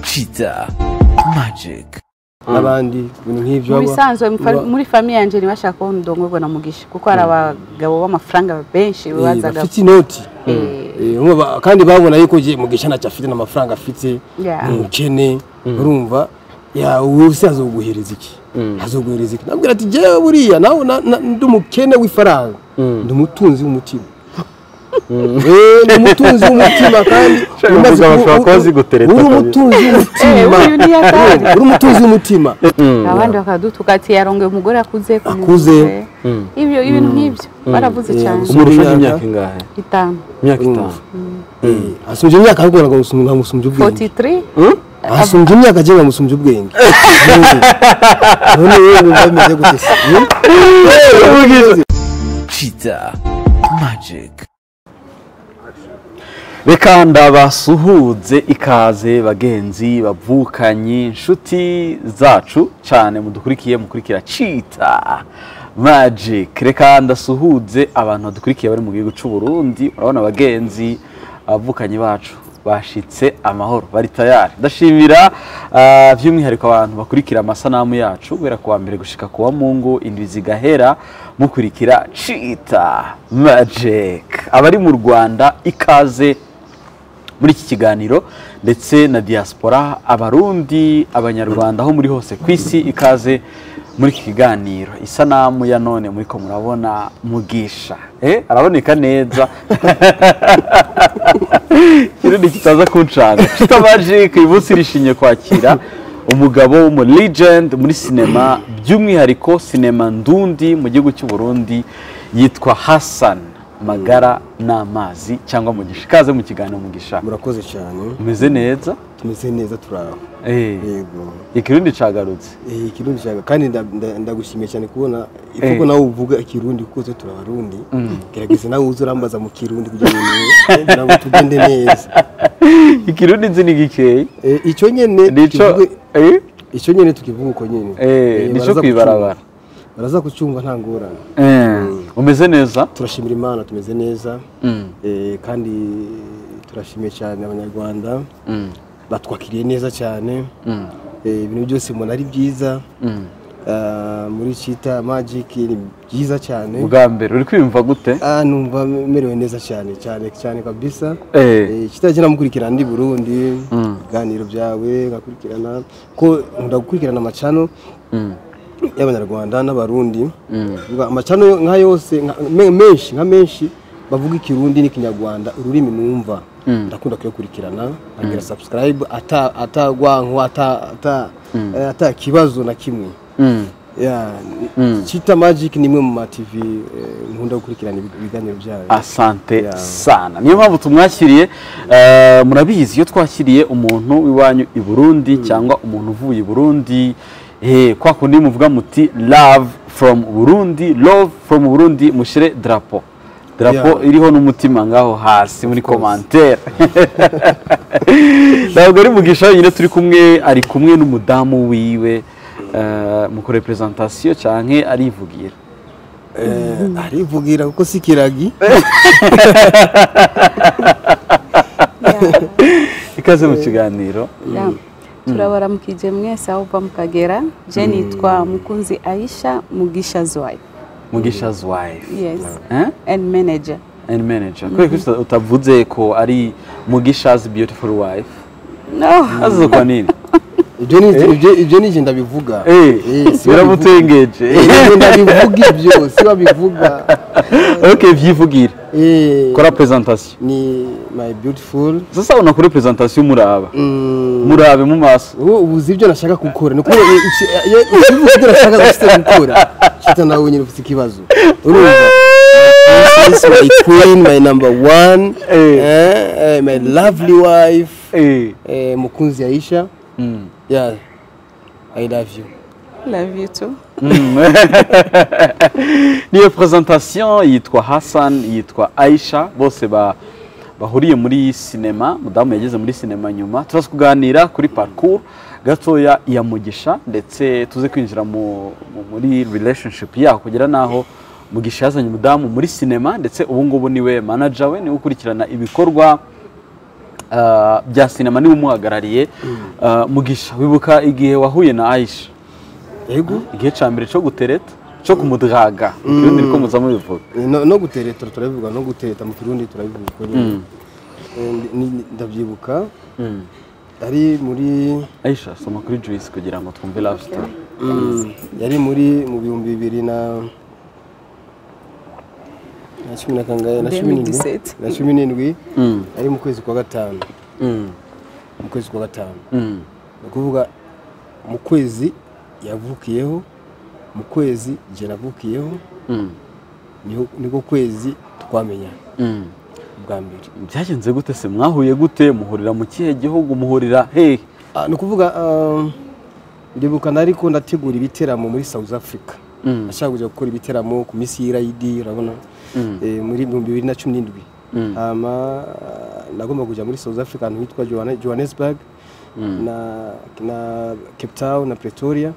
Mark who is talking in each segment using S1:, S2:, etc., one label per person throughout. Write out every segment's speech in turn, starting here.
S1: Kiza Magic
S2: n'abandi ibintu nk'ibyo
S3: mu
S2: baba-
S3: bisanzwe mu fa-
S2: baba-
S3: muri famiye yanjye ntibashaka kubona udongo na mugisha kuko hari abagabo b'amafaranga benshi
S2: eh,
S3: bazaga
S2: bafite inoti
S3: Eh.
S2: Eh, umva ba- kandi babona yuko gihe mugisha ntacyo afite n'amafaranga afite
S3: Yeah.
S2: ni umukene urumva ya wowe se azoguhereza iki azoguhereza iki nabwira ati jyewe buriya nawe na- na- ndi umukene w'ifaranga ndi umutunzi w'umutima Eh, ni umutunzi w'umutima kandi
S4: Shaka
S2: umaze
S4: kuvuga bashobora
S2: ku-
S4: kuba zigutereta
S2: uri
S4: kabisa.
S2: umutunzi
S3: Eh,
S2: w'umutima
S3: uyu ni yatari
S2: uri umutunzi w'umutima
S3: abandi bakadutuka ati yarongoye umugore akuze kumuvuze."
S2: Akuze.
S3: ibyo ibintu nk'ibyo baravuze
S2: Eh,
S3: cyane
S2: gusa-
S4: umurusha
S2: Umurusha
S4: imyaka ingahe
S3: itanu
S4: imyaka itanu
S2: asumbye imyaka ariko ntabwo amusumbye ubwenge
S3: 43
S2: asumbye imyaka agiye amusumbye ubwenge none yewe wumva bimeze gute se Hmm?
S1: Kiza Magic
S4: reka ndabasuhuze ikaze bagenzi bavukanye inshuti zacu cyane mudukurikiye mukurikira cita magic reka ndasuhuze abantu badukurikiye bari mu gihugu cy'u Burundi urabona abagenzi abavukanye bacu bashitse amahoro bari tayari ndashimira ah, by'umwihariko abantu bakurikira amasanamu yacu guhera kuwa mbere gushika kuwa mungu indwi zigahera mukurikira cita magic abari mu rwanda ikaze muri iki kiganiro ndetse na diaspora abarundi abanyarwanda aho muri hose ku isi ikaze muri iki kiganiro isanamu ya none muri ko murabona mugisha eh araboneka neza kirindi kitaza kunshanga kita magic uyu munsi rishinye kwakira umugabo w'umu legend muri sinema by'umwihariko sinema ndundi mu gihugu cy'u Burundi yitwa Hassan magara n'amazi cyangwa mugisha ikaze mu kiganiro mugisha
S2: murakoze cyane
S4: umeze neza
S2: tumeze neza turaho yego
S4: ikirundi cagarutse
S2: Eh, ikirundi cyane kandi nda- nda- ndagushimiye cyane kubona ivugo
S4: Eh.
S2: nawe uvuga ikirundi kuko twe turabarundi gerageza nawe uze urambaza mu kirundi kugira ngo niwe- kugira ngo tugende neza
S4: ikirundi nzi ni gikeye
S2: Eh, icyo nyene
S4: nico
S2: tuvuge-
S4: eh?
S2: icyo nyene tukivuga uko nyene
S4: Eh,
S2: Eh,
S4: nico
S2: baraza
S4: kwibarabara.
S2: kucyumva. baraza kucyumva nta ngorane
S4: Eh, umeze neza
S2: turashimira imana tumeze neza
S4: Mm.
S2: Eh, kandi turashimiye cyane abanyarwanda
S4: Mm.
S2: batwakiriye neza cyane
S4: Mm.
S2: Eh, ibintu byose mbona ari byiza
S4: Mm.
S2: Ah, muri cita magic ni byiza cyane
S4: ubwa mbere uri kwiyumva gute
S2: Ah, numva merewe neza cyane cyane cyane kabisa
S4: Eh.
S2: kitagera mukurikirana ndi burundi
S4: Mm.
S2: ibiganiro byawe ngakurikirana ko nkunda gukurikirana amacano
S4: Mm.
S2: y'abanyarwanda n'abarundi
S4: Mm.
S2: Ubwo amacano yo- nka yose nka- me- menshi nka menshi bavuga ikirundi n'ikinyarwanda ururimi numva ndakunda kuyakurikirana nkagira subscribe ata atagwanko ata ata eh, ata kibazo na kimwe
S4: Mm.
S2: Yeah, Chita Magic ni imwe mu ma TV eh, nkunda gukurikirana ibi- ibiganiro byayo
S4: asante
S2: Yeah.
S4: sana niyo mpamvu tumwakiriye eh, murabizi iyo twakiriye umuntu w'iwanyu i burundi cyangwa umuntu uvuye i burundi eh, kwa kundi muvuga muti love from burundi love from burundi mushyire drapo drapo
S2: Yeah.
S4: iriho n'umutima ngaho hasi muri komantere ntabwo ari mugisha wenyine turi kumwe ari kumwe n'umudamu wiwe eh, mu kurepresentasiyo cyane arivugira
S2: Eh, arivugira kuko si kiragi
S4: ikaze mu kiganiro
S3: Ya. turabaramukije mwese aho uva mukagera je nitwa mukunzi aisha mugisha zwayo
S4: mugisha's wife
S3: yes
S4: Eh?
S3: and manager
S4: and manager kubera ko uta- utavuze ko ari mugisha's beautiful wife
S3: no
S4: azizo kwa nini
S2: ibyo ni ibyo- ibyo ni njye ndabivuga Eh,
S4: Eh,
S2: si babivuga.
S4: biramutengeje
S2: Eh, njye ndabivuga ibyo si babivuga
S4: ok vyivugire
S2: Eh,
S4: kora presentation
S2: ni my beautiful
S4: sasa unakora presentation muraba
S2: Mm,
S4: murabe mu maso
S2: wowe ubuze ibyo nashaka gukora ni ukuvuga ngo iki- iyo ubivuze ibyo nashaka gukora kita nawe nyine ufite ikibazo urumva This is my queen my number one
S4: Eh.
S2: eh, eh, my lovely wife
S4: Eh,
S2: eh, mukunzi Aisha
S4: mm.
S2: yeah I love you
S3: love you too
S4: niyo presentation yitwa hassan yitwa aisha bose ba bahuriye muri sinema mudamu yageze muri sinema nyuma turaza kuganira kuri parcours gatoya ya mugisha ndetse tuze kwinjira mu, mu, muri relationship yaho kugera n'aho mugisha yazanye umudamu muri sinema ndetse ubu ngubu niwe manager we niwe ukurikirana ibikorwa ah, bya sinema niwe umuhagarariye Ah, mugisha wibuka igihe wahuye na ayisha
S2: yego
S4: igihe cya mbere cyo gutereta cyo kumudraga mu kirundi niko muza mubivuga
S2: no no gutereta turabivuga no gutereta mu kirundi turabivuga uko nyine. Eh, ndi- ni- ndabyibuka ari muri
S4: ayisha soma kuri juice kugira ngo twumve love story
S2: yari muri mu bihumbi bibiri na na cumi na kangahe na cumi n'indwi
S3: 2017.
S2: na cumi n'indwi
S4: Mm.
S2: ari mu kwezi kwa gatanu
S4: Mm.
S2: mu kwezi kwa gatanu
S4: Mm.
S2: ni ukuvuga mu kwezi yavukiyeho mu kwezi jye navukiyeho
S4: Mm.
S2: niho- niko kwezi twamenya
S4: Mm.
S2: bwa mbere
S4: byagenze gute se mwahuye gute muhurira mu kihe gihugu muhurira hehe
S2: Ah, ni ukuvuga ah, ndibuka nari ko ndategura ibiteramo muri south africa
S4: Mm.
S2: ashaka kujya gukora ibiteramo ku minsi y'irayidi urabona
S4: Mm.
S2: Eh, muri ibihumbi bibiri na cumi n'indwi
S4: Mm.
S2: hama ah, nagomba kujya muri south africa ahantu hitwa Johanne- johannesburg na, na cape town na pretoria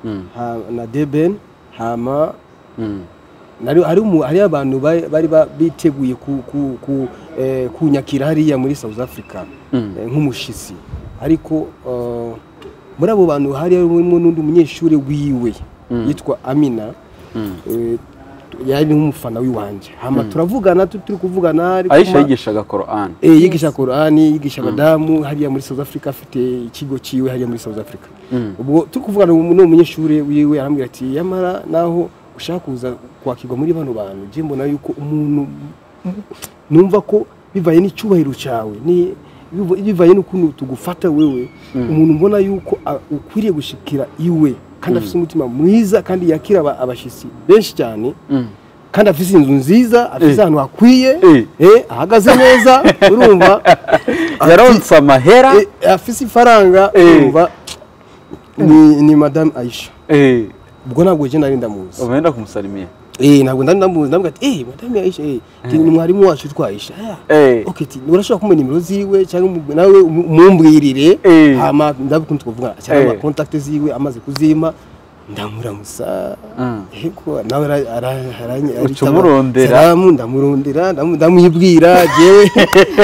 S4: Mm.
S2: ha- na deben hama
S4: Mm.
S2: nari hari umu- hari abantu bari bari ba- biteguye ku- ku- ku- eh, kunyakira hariya muri south africa
S4: Mm.
S2: eh, nk'umushitsi ariko eh, muri abo bantu hari harimo n'undi munyeshuri wiwe yitwa amina eh, yari nk'umufana w'iwanje hama turavugana tu- turi kuvugana ariko
S4: ayisha
S2: ma-
S4: yigishaga korani
S2: Eh, yigisha korani yigisha abadamu hariya muri south africa afite ikigo cyiwe hariya muri south africa ubwo turi kuvugana ubu n'uwo munyeshuri wiwe arambwira ati yamara naho ushaka kuza kwakirwa muri bano bantu njye mbona yuko umuntu numva ko bivaye n'icyubahiro cyawe ni- biva- bivaye n'ukuntu tugufata wewe umuntu mbona yuko a- ukwiriye gushikira iwe kandi afite umutima mwiza kandi yakira aba- abashyitsi benshi cyane kandi afite inzu nziza afite
S4: Eh.
S2: ahantu hakwiye
S4: Eh.
S2: eh, ahagaze neza urumva
S4: yaronse amahera
S2: Eh, afite ifaranga
S4: Eh.
S2: urumva ni, ni madame aisha
S4: Eh,
S2: ubwo ntabwo njye nari ndamuzi
S4: ubu wenda kumusalimira
S2: Eh, ntabwo nari ndamuzi ndavuga ati eh madame aisha eh, ati, ni mwarimu wacu witwa aisha Ah,
S4: Eh.
S2: okay ati, urashobora kumenya nimero ziwe cyangwa umu- nawe umu- umumbwirire
S4: Eh.
S2: hama ndabukunze kuvuga cyangwa
S4: Eh.
S2: kontakte ziwe amaze kuzima ndamuramusa
S4: Mm.
S2: yego nawe ara- ara- ara-
S4: Uca
S2: aritaba-
S4: umurondera.
S2: salamu ndamurondera ndamu- ndamwibwira jewe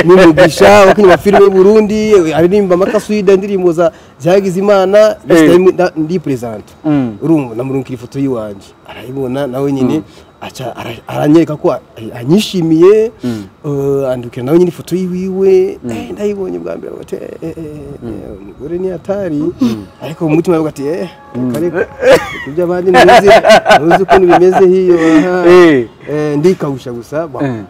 S2: n'umugisha uko inyuma filime y'u burundi aririmba amakaswida indirimbo za zagize imana
S4: Eh.
S2: ndi perezanta
S4: Mm.
S2: urumva namurungikira ifoto y'iwanjye arayibona nawe nyine aca ara- aranyereka ko a- anyishimiye eh, andikira nawe nyine ifoto yiwiwe eh, ndayibonye bwa mbere bati umugore ni atari ariko mu mutima aravuga ati eh ariko ibyo abandi ntuzi ntuzi ukuntu bimeze hiyo aha."
S4: Eh.
S2: Eh, ndikawusha gusa ba-
S4: Eh.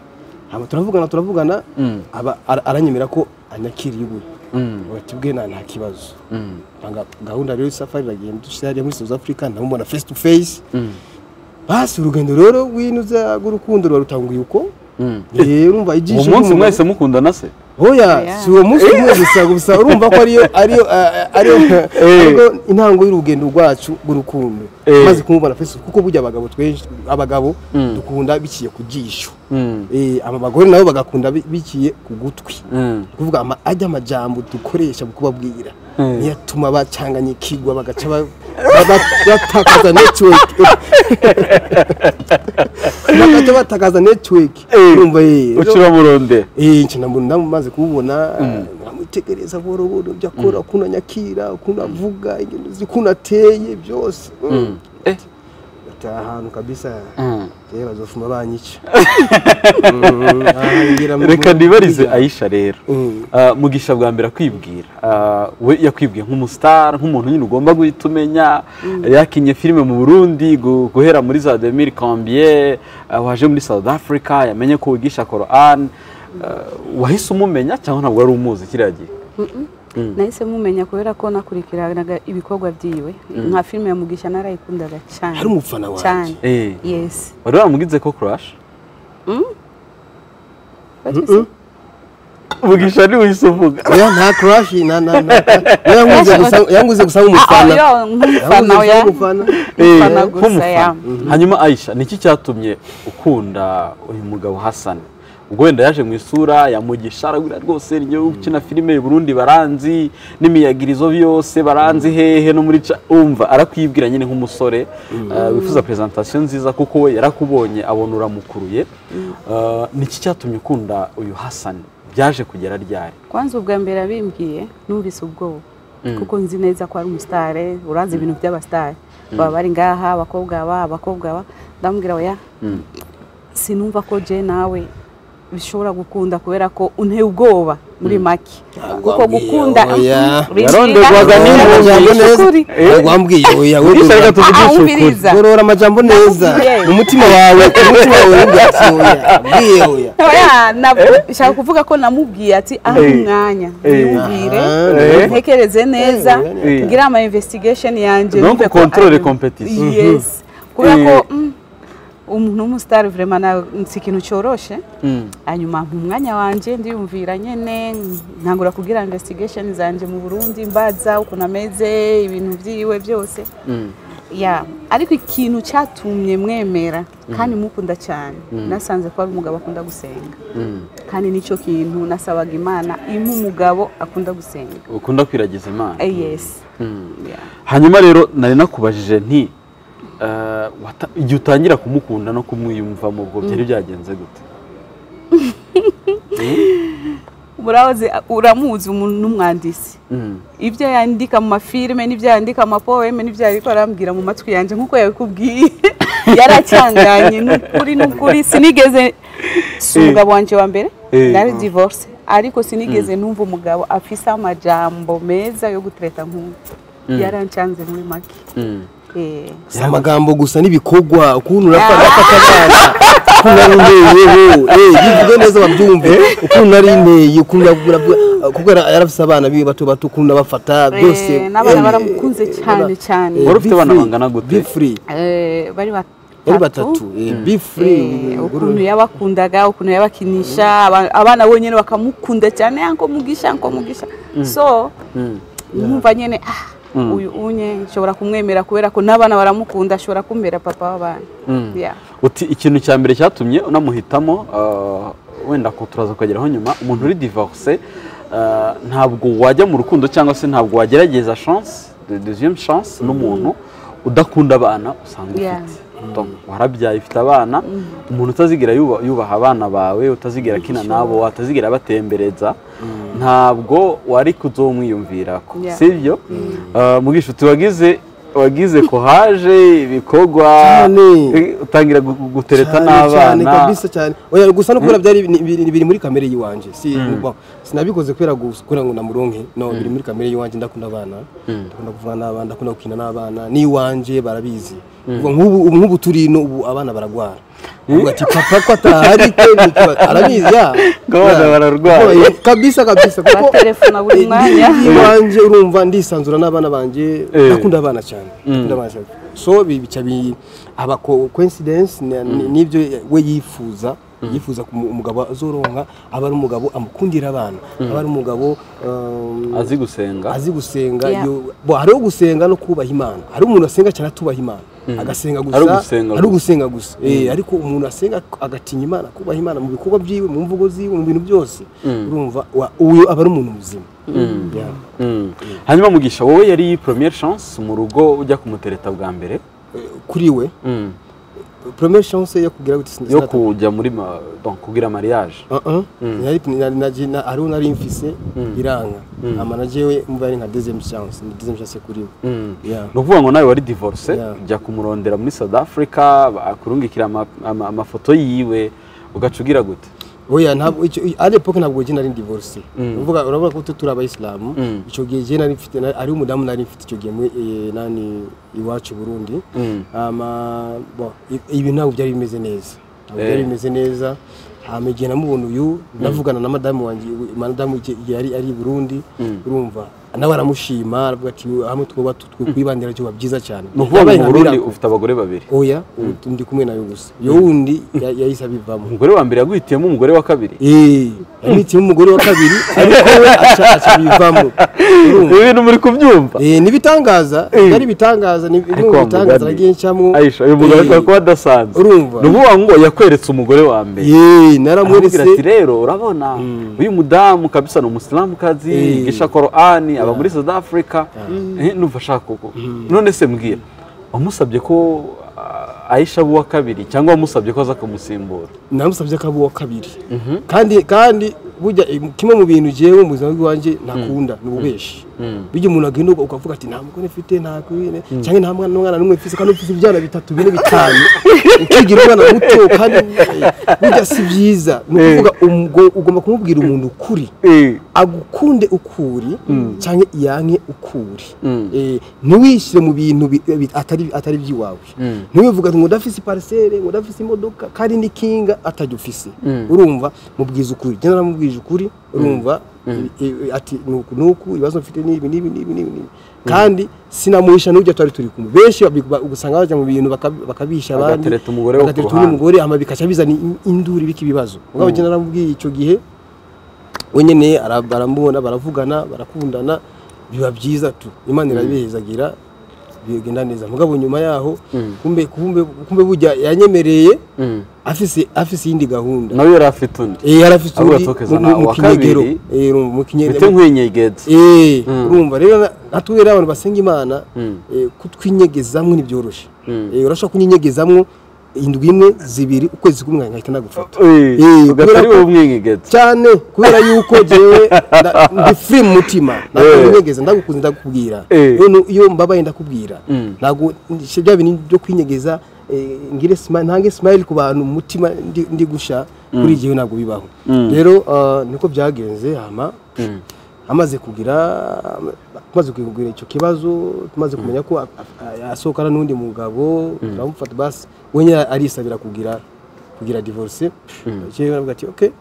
S2: hama turavugana turavugana
S4: Mm.
S2: aba ara- aranyemera ko anyakiriye iwe
S4: Mm.
S2: bati bwe nta nta kibazo
S4: Mm.
S2: Banga- gahunda rero y'isafari iragenda dushyize hariya muri south africa ndamubona face to face basi urugendo rero winuza rw'urukundo rwarutanguye uko
S4: Mm.
S2: Eh, urumva
S4: uwo
S2: ijisho
S4: munsi
S2: ry'umuntu-
S4: mwese mukundana se
S2: oya
S3: Oya.
S2: si uwo munsi umwe gusa gusa urumva ko ariyo ariyo eh, ariyo ariyo intango y'urugendo rwacu rw'urukundo
S4: Eh.
S2: maze kumubona face to face kuko burya abagabo twinshi abagabo
S4: Mm.
S2: dukunda biciye ku jisho
S4: Mm.
S2: Eh, aba bagore nabo bagakunda bi- biciye ku gutwi
S4: Mm.
S2: ni kuvuga ama- ajya amajambo dukoresha mu kubabwira
S4: Mm.
S2: niyo atuma bacanganyikirwa bagaca ba- ba- ba- batakaza network bagaca batakaza network
S4: Eh.
S2: urumva ye
S4: ucira murondera
S2: Eh, nca ndamu- ndamumaze kumubona nkamwitegereza buhoro buhoro ibyo akora ukuntu anyakira ukuntu avuga ingendo ze, ukuntu ateye byose
S4: Mm. Eh.
S2: ati aha hantu kabisa
S4: Mm.
S2: rero bazofuma banyica Mm, ahangira mu-
S4: reka nibarize ayisha rero
S2: Mm.
S4: Ah, mugisha bwa mbere akwibwira Ah, we yakwibwiye nk'umusitari nk'umuntu nyine ugomba guhita umenya yakinye filime mu burundi gu- guhera muri za demiri kambiye waje muri south africa yamenye ko wigisha korani wahise umumenya cyangwa ntabwo wari umuzi kiriya gihe
S3: nahise mumenya kubera ko nakurikiranaga ibikorwa byiwe nka filime ya mugisha narayikundaga cyane
S2: hari umufana wanjye
S3: cyane
S4: Eh,
S3: yesi
S4: wari wamugize ko kurashi mugisha niwe uhise uvuga
S2: oya nta crash na na na yanguze gusa yanguze gusa nk'umufana
S3: Ah, yo, nk'umufana
S2: Yabuze
S3: oya.
S2: nk'umufana.
S4: Eh,
S3: Mufana gusa,
S4: nk'umufana.
S3: ya.
S4: hanyuma aisha niki cyatumye ukunda uyu mugabo hasani ubwo wenda yaje mu isura yamugisha aragura rwose ryo ukina filime i burundi baranzi n'imiyagirizo byose baranzi hehe no muri ca umva arakwibwira nyine nk'umusore eh, wifuza presentation nziza kuko we yarakubonye abona uramukuruye Eh, niki cyatumye ukunda uyu hasani byaje kugera ryari
S3: kwanza ubwa mbere abimbwiye numvise ubwoba kuko nzi neza ko ari umusitari urazi ibintu by'abasitari baba bari ngaha abakobwa aba abakobwa aba ndamubwira oya sinumva ko je nawe bishobora gukunda kubera ko unteye ubwoba muri make kuko
S2: wambwiye
S3: gukunda
S2: oya.
S4: Yaronderwaga
S2: Gorora
S4: n'impunzi.
S2: amajambo neza
S3: Ukuri.
S2: ntabwo wambwiye oya
S4: Umwigisha
S2: gorora-
S4: reka tuvugishe ukuri
S3: Ahumviriza.
S2: gorora amajambo neza
S3: Nakubwiye.
S2: umutima wawe umutima wawe wambwiye ati oya mbwiye oya
S3: Oya, na- shaka kuvuga ko namubwiye ati aha
S4: Eh.
S3: umwanya
S4: Eh.
S3: yumvire
S4: Eh.
S3: ntekereze neza
S4: Eh.
S3: ngira ama investigation yanjye
S4: Donc
S3: numve ko
S4: contrôle
S3: ari-
S4: compétition.
S3: yes kubera
S4: Eh.
S3: ko mm, umuntu w'umusitari vraiment na- si ikintu cyoroshe hanyuma mpa umwanya wanjye ndiyumvira nyene ntangura kugira investigation zanjye mu Burundi mbaza ukuntu ameze ibintu byiwe byose ya ariko ikintu cyatumye mwemera kandi mukunda cyane nasanze ko ari umugabo akunda gusenga kandi nicyo kintu nasabaga imana impa umugabo akunda gusenga
S4: ukunda kwiragiza imana
S3: Eh, yes Yeah.
S4: hanyuma rero nari nakubajije nti eh, wata- igihe utangira kumukunda no kumwiyumvamo ubwo byari byagenze gute
S3: Murahoze, uramuzi umuntu n'umwanditsi
S4: Mm.
S3: ibyo yandika mu mafilime n'ibyo yandika mu mapoeme n'ibyo ariko arambwira mu matwi yanjye nk'uko yabikubwiye yaracyanganye n'ukuri n'ukuri sinigeze si umugabo wanjye wa mbere
S4: Eh.
S3: nari divorce ariko sinigeze numva umugabo afise amajambo meza yo gutereta nk'ubu yarancanze muri make
S4: Mm.
S3: Eh.
S2: si amagambo gusa n'ibikorwa ukuntu urapfa urafata abana ukuntu ari indeyeho eh, bivuge neza babyumve ukuntu ari indeye ukuntu uravuga kuko yara- yarafise abana biwe bato bato ukuntu abafata byose
S3: Eh, n'abana
S2: eh,
S3: baramukunze
S2: eh,
S3: cyane cyane.
S2: eh,
S4: Wari ufite
S2: be
S4: abana
S2: free,
S4: bangana gute?
S2: be free
S3: Eh, bari
S2: bari batatu eh, be free
S3: Eh, ukuntu
S2: Gorora.
S3: yabakundaga ukuntu yabakinisha aba- abana bonyine bakamukunda cyane yanko mugisha yanko mugisha so numva nyine ah uyu unye nshobora kumwemera kubera ko n'abana baramukunda ashobora kumbera papa w'abana Yeah.
S4: uti ikintu cya mbere cyatumye unamuhitamo eh, wenda ko turaza kukageraho nyuma umuntu uri divorce eh, ntabwo wajya mu rukundo cyangwa se ntabwo wagerageza chance de- deuxième chance n'umuntu udakunda abana usanga
S3: Yeah.
S4: ufite Donc, warabyaye ufite abana umuntu utazigera yuba- yubaha abana bawe utazigera akina nabo watazigera abatembereza ntabwo wari kuzomwiyumvira ko
S3: Yeah.
S4: sibyo Eh, mugishuti wagize wagize kohaje ibikorwa
S2: Cyane.
S4: Eh, utangira gu- gu- gutereta
S2: Cyane, cyane
S4: n'abana
S2: kabisa cyane oya gusa no kubera byari bini- biri biri muri kamere yiwanje si bo, sinabikoze kubera gus- kugira ngo namuronke no biri muri kamere yiwanje ndakunda abana ndakunda kuvuga n'abana ndakunda gukina n'abana n'iwanje barabizi Kuvuga nk'ubu ubu- nk'ubu turi ino ubu abana baragwara Uvuga ati papa ko atahari ke nikiba-" arabizi ya
S4: Ngo abana
S2: Ya.
S4: bararwara.
S2: Oya, kabisa kabisa kuko
S3: Baraterefona buri mwanya.
S2: Ndi- iwanje urumva ndisanzura n'abana banje
S4: Eh.
S2: ndakunda abana cyane ndakunda abana cyane so bi- bica bi aba co- coincidence ni- ni- nibyo we yifuza yifuza ko umu- umugabo azoronka aba ari umugabo amukundira abana aba ari umugabo um,
S4: azi gusenga
S2: azi gusenga
S3: Yeah.
S2: iyo- bo hariho gusenga no kubaha imana hari umuntu asenga cyane atubaha imana agasenga gusa
S4: Ari ugusenga
S2: ari
S4: gusa.
S2: ugusenga gusa Eh, ariko umuntu asenga agatinya imana akubaha imana mu bikorwa byiwe mu mvugo ziwe mu bintu byose urumva wa- uyu aba ari umuntu muzima Yeah.
S4: Mm. hanyuma mugisha wowe yari iyi première chance mu rugo ujya kumutereta bwa mbere
S2: kuri we
S4: Mm.
S2: première chance yo kugira gute
S4: yo kujya muri ma- donc kugira mariage
S2: hariho nari mfise iranga amana jewe mba ari nka deuxième chance ni deuxième chance kuri we
S4: Mm.
S2: Yeah.
S4: ni ukuvuga ngo nawe wari divorce
S2: Yeah.
S4: ujya kumurondera muri south africa akurungikira ama- ama- amafoto yiwe ugaca ugira gute
S2: oya ntabwo icyo i- ari epoke ntabwo je nari divorce uvuga urabona ko tu- turi abayisilamu icyo gihe je nari mfite nari- ari umudamu nari mfite icyo gihe muri eh, nani iwacu i Burundi ama bo i- ibi ntabwo byari bimeze neza ntabwo
S4: Eh.
S2: byari bimeze neza hama igihe namubona uyu navugana na madamu wanjye madamu igihe igihe yari ari i Burundi urumva nawe aramushima aravuga ati hamwe twoba twibandira cyo byiza cyane
S4: ni ukuvuga
S2: Yabaye
S4: ngo
S2: nka
S4: mu burundi
S2: miracle.
S4: ufite abagore babiri
S2: oya ubu ndi kumwe nawe gusa yo wundi ya- yahise abivamo
S4: umugore wa mbere yaguhitiyemo umugore wa kabiri
S2: Eh, yamwitiyemo umugore wa kabiri ariko we aca aca bivamo
S4: ibi bintu muri kubyumva
S2: Eh, ni ibitangaza
S4: Eh.
S2: byari ibitangaza ni bimwe mu
S4: wa
S2: bitangaza
S4: mugani.
S2: nagiye ncamo
S4: Aisha uyu mugabo
S2: Eh,
S4: ashobora kuba adasanzwe
S2: Urumva.
S4: ni ukuvuga ngo yakweretse umugore wa mbere
S2: eh,
S4: aramubwira ati
S2: naramweretse
S4: rero urabona uyu mudamu kabisa ni umusilamukazi
S2: Eh.
S4: yigisha korani aba muri south africa Eh, numva ashaka uko none se mbwira wamusabye ko ah, ayisha aba uwa kabiri cyangwa wamusabye ko aza kumusimbura
S2: namusabye ko aba uwa kabiri kandi kandi burya eh, kimwe mu bintu jewe mu buzima bw'iwanjye nakunda ni ububeshi bijya umuntu agenda ukavuga ati nta mugore mfite nta kwine cyangwa nta mwana n'umwana n'umwe mfite kandi mfite ibyana bitatu bine bitanu ukigira umwana muto kandi eh, burya si byiza ni ukuvuga umgo- ugomba kumubwira umuntu ukuri
S4: Eh.
S2: agukunde ukuri cyangwa iyanke ukuri Eh, ntiwishyire mu bintu bi- bi- atari atari iby'iwawe ntiwivuga ngo ndafise iparisere ngo ndafise imodoka kandi n'ikinga atajya ufise urumva mubwiza ukuri njye naramubwije ukuri urumva eh, eh, ati nuku nuku ibibazo mfite n'ibi n'ibi n'ibi n'ibi n'ibi." kandi sinamuhisha n'ujya twari turi kumwe benshi babi- ba- ugasanga bajya mu bintu baka- bakabisha abandi
S4: Bagatereta umugore wo ku
S2: bagatereta undi
S4: ruhande.
S2: mugore ama bikaca bizana in- induru ibika ibibazo ubwo njye naramubwiye icyo gihe we nyine ara- baramubona baravugana barakundana biba byiza tu imana irabihezagira bigenda neza mugabo nyuma yaho kumbe kumbe kumbe burya yanyemereye afise afise iyindi gahunda
S4: nawe yari afite undi
S2: eh yari afise
S4: Ahubwo
S2: undi
S4: tukizana
S2: mu- mu
S4: uwa
S2: kinyegero
S4: kabiri.
S2: eh urumva, mu
S4: mfite
S2: kinyegero
S4: nk'inyegenzi
S2: Eh, urumva rero natubere abantu basenga imana eh, kutwinyegezamwe ntibyoroshe Eh, urashobora kunyinyegezamwo indwi imwe zibiri ukwezi kumwe nkahita nagufata Eh,
S4: ugahita ari
S2: kubera
S4: wowe
S2: ko-
S4: umwinyigenzi
S2: cyane kubera yuko jewe nda- ndi free mu mutima ndakunyegeza ndagukunze ndakubwira
S4: Eh.
S2: Iyo- iyo mbabaye ndakubwira ntabwo nshya bya bintu byo kwinyegeza eh, ngire smile ntange smile ku bantu mu mutima ndi- ndi gusha kuri jewe ntabwo bibaho rero ah, niko byagenze hama amaze kugira amaze kugira icyo kibazo tumaze kumenya ko a- a- asohokana n'undi mugabo turamufata basi wenyine arisabira kugira kugira divorce jewe naravuga ati okay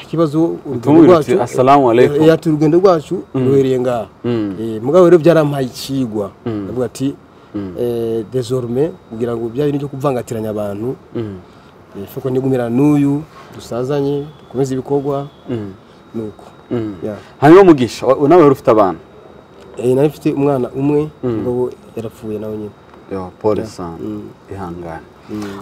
S2: ikibazo urugendo
S4: Tumubwira uti,
S2: rwacu
S4: "Assalamu alaikum."
S2: Eh, ati urugendo rwacu ruhereye ngaha Eh, mugabo rero byarampaye ikigwa ndavuga ati eh, désormais kugira ngo bya bintu byo kuvangatiranya abantu eh, fuko ndigumira n'uyu dusazanye dukomeze ibikorwa nuko Ya.
S4: hanyuma mugisha wa- nawe wari ufite abana
S2: Eh, nari mfite umwana umwe mugabo yarapfuye nawe nyine
S4: Yo, pole sana ihangane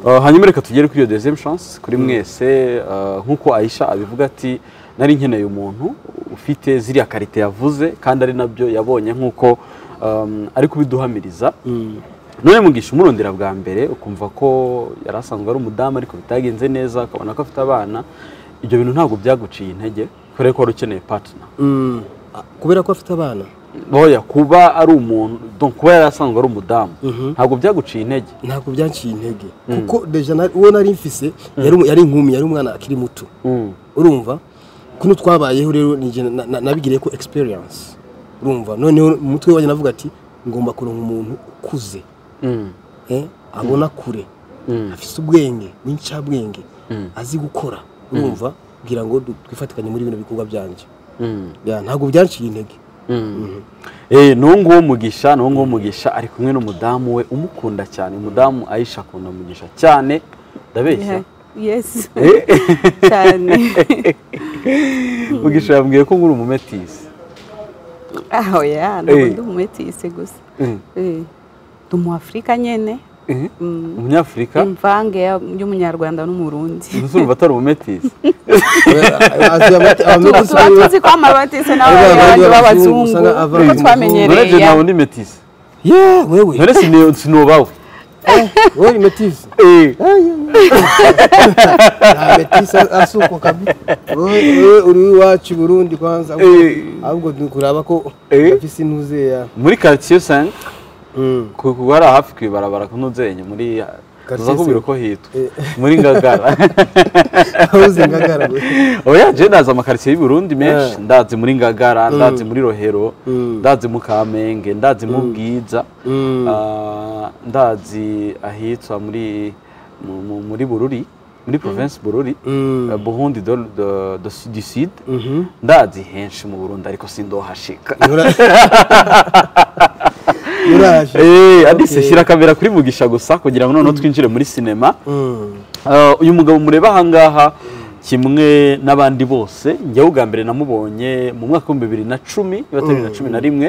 S4: Uh, hanyuma reka tugere kuri iyo deuxième chance kuri mwese uh, nk'uko aisha abivuga ati nari nkeneye umuntu ufite ziriya karite yavuze kandi ari nabyo yabonye nk'uko um, ari kubiduhamiriza none mugisha umurondera bwa mbere ukumva ko yari asanzwe ari umudamu ariko bitagenze neza ukabona ko afite abana ibyo bintu ntabwo byaguciye intege kubera ko wari ukeneye partner
S2: Mm. Ah, kubera ko afite abana
S4: Oya, kuba ari umuntu donc kuba yari asanzwe ari umudamu ntabwo byaguciye intege
S2: ntabwo byanciye intege kuko deja na- uwo nari mfise yari umu- yari inkumi yari umwana akiri muto urumva kuno twabayeho rero ni jye na- na- nabigiriye ko experience urumva noneho mu mutwe wanjye navuga ati ngomba kuronka umuntu ukuze eh, abona kure afise ubwenge w'incabwenge azi gukora urumva kugira ngo du- twifatikanye muri bino bikorwa byanjye Ya, ntabwo byanciye intege
S4: Eh, n'uwo nguwo mugisha n'uwo nguwo mugisha ari kumwe n'umudamu we umukunda cyane umudamu ayisha akunda mugisha cyane ndabeshya
S3: yes cyane
S4: mugisha yambwiye ko nk'uri umumetisi
S3: aho ya ntabwo
S4: Eh.
S3: ndi umumetisi gusa
S4: Eh.
S3: Eh, ndi umuafurika nyene
S4: umunyafurika
S3: imvange ya- y'umunyarwanda n'umurundi
S4: mbese urumva atari umumetisi
S2: Azi amate-
S3: tuba
S2: amate-
S3: tuba tuzi ko amabatisi
S2: Abana
S3: n'abandi
S2: b'abazungu
S3: b'abazungu
S2: usanga abana
S3: kuko
S4: none
S3: twamenyereye
S4: je
S3: ya-
S4: ntabwo ndi metisi
S2: Yeah, wewe
S4: none sini- sinobawe
S2: wewe ni metisi
S4: Eh,
S2: nta metisa asuko kabisa Wewe- wewe uri iwacu i burundi kwanza ahubwo-
S4: eh,
S2: ahubwo ni kuraba ko
S4: Eh.
S2: afise intuze ya
S4: muri quartier 5 kuko hari hafi ku ibarabara kunuzenye muri
S2: Quartier
S4: tuzakubwira uko hitwa muri ngagara
S2: ahuze ingagara we.
S4: oya je ndazi amakaritsiye y'u Burundi menshi
S2: Yeah.
S4: ndazi muri Ngagara ndazi muri Rohero ndazi mu Kamenge ndazi mu Bwiza ah, ndazi ahitwa muri mu- mu- muri Bururi muri province Bururi eh, Burundi do, do, do, du Sud ndazi henshi mu Burundi ariko sindohashika
S2: Ura- uraje
S4: Eh, adise
S2: Okay.
S4: shyira kamera kuri Mugisha gusa kugira ngo noneho twinjire muri sinema Uh, uyu mugabo mureba ahangaha kimwe n'abandi bose njyewe ubwa mbere namubonye mu mwaka w'ibihumbi bibiri na cumi niba atari bibiri na cumi na rimwe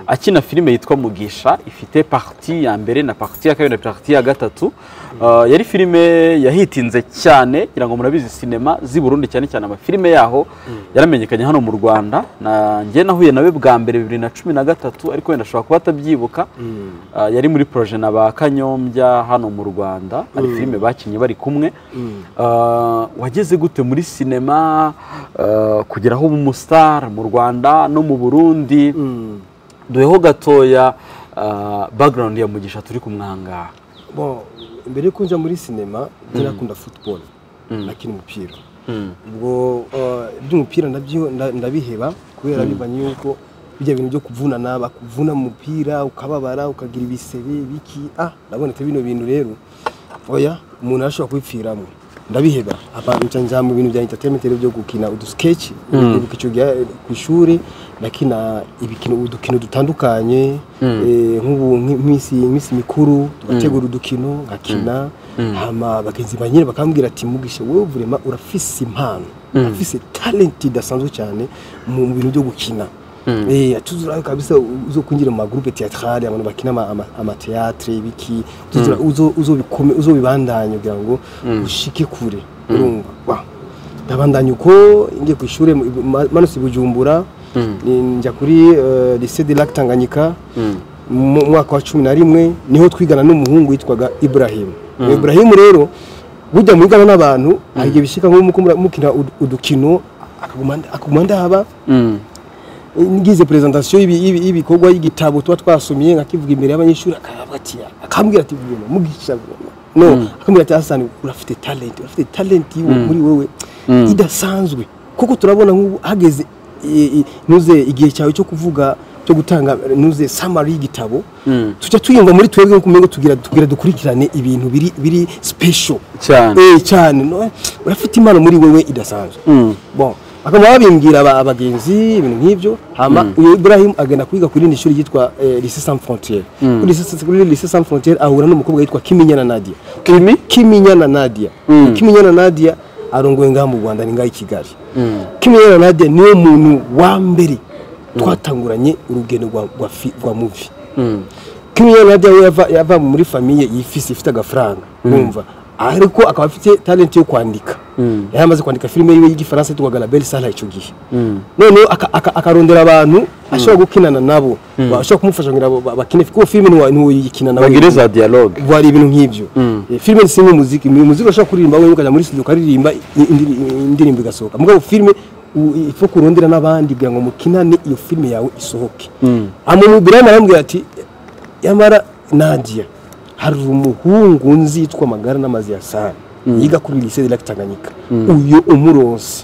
S4: akina filime yitwa mugisha ifite parti ya mbere na parti ya kabiri na parti ya gatatu Uh, yari filime yahitinze cyane ngira ngo murabizi sinema z'i burundi cyane cyane amafilime yaho yaramenyekanye hano mu rwanda na njye nahuye nawe bwa mbere bibiri na cumi na gatatu ariko wenda ashobora kuba atabyibuka Uh, yari muri proje na ba kanyombya hano mu rwanda hari filime bakinnye bari kumwe Uh, wageze gute mufite muri sinema eh, kugera aho umusitari mu rwanda no mu burundi duheho gatoya eh, background ya mugisha turi kumwangaha
S2: Bon, mbere yuko njya muri sinema njye nakunda football nakina umupira ubwo eh, iby'umupira nabyo nda- ndabiheba kubera bivanye yuko bijya bintu byo kuvunana bakuvuna mu mupira ukababara ukagira ibisebe biki ah ndabonetse bino bintu rero oya umuntu arashobora kubipfiramo ndabiheba abantu nca njya mu bintu bya entertainment rero byo gukina udusketch ndibuka icyo gihe ku ishuri nakina ibikino udukino dutandukanye eh, nk'ubu nk'i- nk'iminsi iminsi mikuru tugategura udukino ngakina hama bagenzi banyine bakambwira ati mugisha wowe vurema urafise impano urafise talent idasanzwe cyane mu mu bintu byo gukina Eh, tuzura kabisa uzo kwinjira mu magroupe théâtrale abantu bakina ama, ama, ama théâtre ibiki tuzura uzo uzo bikome uzo bibandanye kugira ngo ushike kure urumva wa ndabandanya uko ngiye ku ishuri manutse i bujumbura ni- njya kuri eh, lycée de lac tanganyika mu mwaka wa cumi na rimwe niho twigana n'umuhungu witwaga ibrahimu uwo ibrahimu rero burya mwigana n'abantu hari igihe bishyika nko muko mura- mukina ud- udukino akaguma nda- akaguma ndaba ngize presentation y'ibi- y'ibi- y'ibikorwa y'igitabo tuba twasomye nkakivuga imbere y'abanyeshuri akabavuga ati akambwira ati bwema mugisha bwema no akambwira ati Hassan urafite talent urafite talent yiwe muri wewe idasanzwe kuko turabona nk'ubu hageze i- i- nuze igihe cyawe cyo kuvuga cyo gutanga nuze summary y'igitabo tujya tuyumva muri twebwe nko kumengo tugira tugira dukurikirane ibintu biri biri special
S4: cyane
S2: Eh, cyane no, urafite impano muri wewe idasanzwe bon bakaba babimbwira aba- abagenzi ibintu nk'ibyo hama uyu Ibrahim agenda kwiga kuri ni shuri ryitwa eh, Lycée Sans Frontières kuri Lycée- kuri Lycée Sans Frontières ahura n'umukobwa yitwa Kiminyana Nadia
S4: Kimi?
S2: Kiminyana Nadia Kiminyana Nadia arongoye ngaha mu Rwanda ni ngaha i Kigali Kiminyana Nadia niwe muntu wa mbere twatanguranye urugendo rwa rwa fi- rwa movie Kiminyana Nadia we yava yava muri famiye yifise ifite agafaranga urumva ariko akaba afite talent yo kwandika yari amaze kwandika filime yiwe y'igifaransa yitwaga La Belle Sala icyo gihe noneho aka- aka- akarondera abantu ashobora gukinana nabo bashobora kumufasha kugira ngo ba- bakine kuko filime ntiwa- ntiwayikina nawe
S4: bagire za dialogue
S2: wari ibintu nk'ibyo Eh, filime si nk'umuziki mu muziki urashobora kuririmba wowe ukajya muri studio ukaririmba i- indi- indirimbo igasohoka mugabo filime ifo kurondera n'abandi kugira ngo mukinane iyo filime yawe isohoke amuntu birayi aramubwira ati yamara nadia hari umuhungu nzi yitwa magara n'amazi ya sara yiga kuri lycée de lac tanganyika uyu umuronse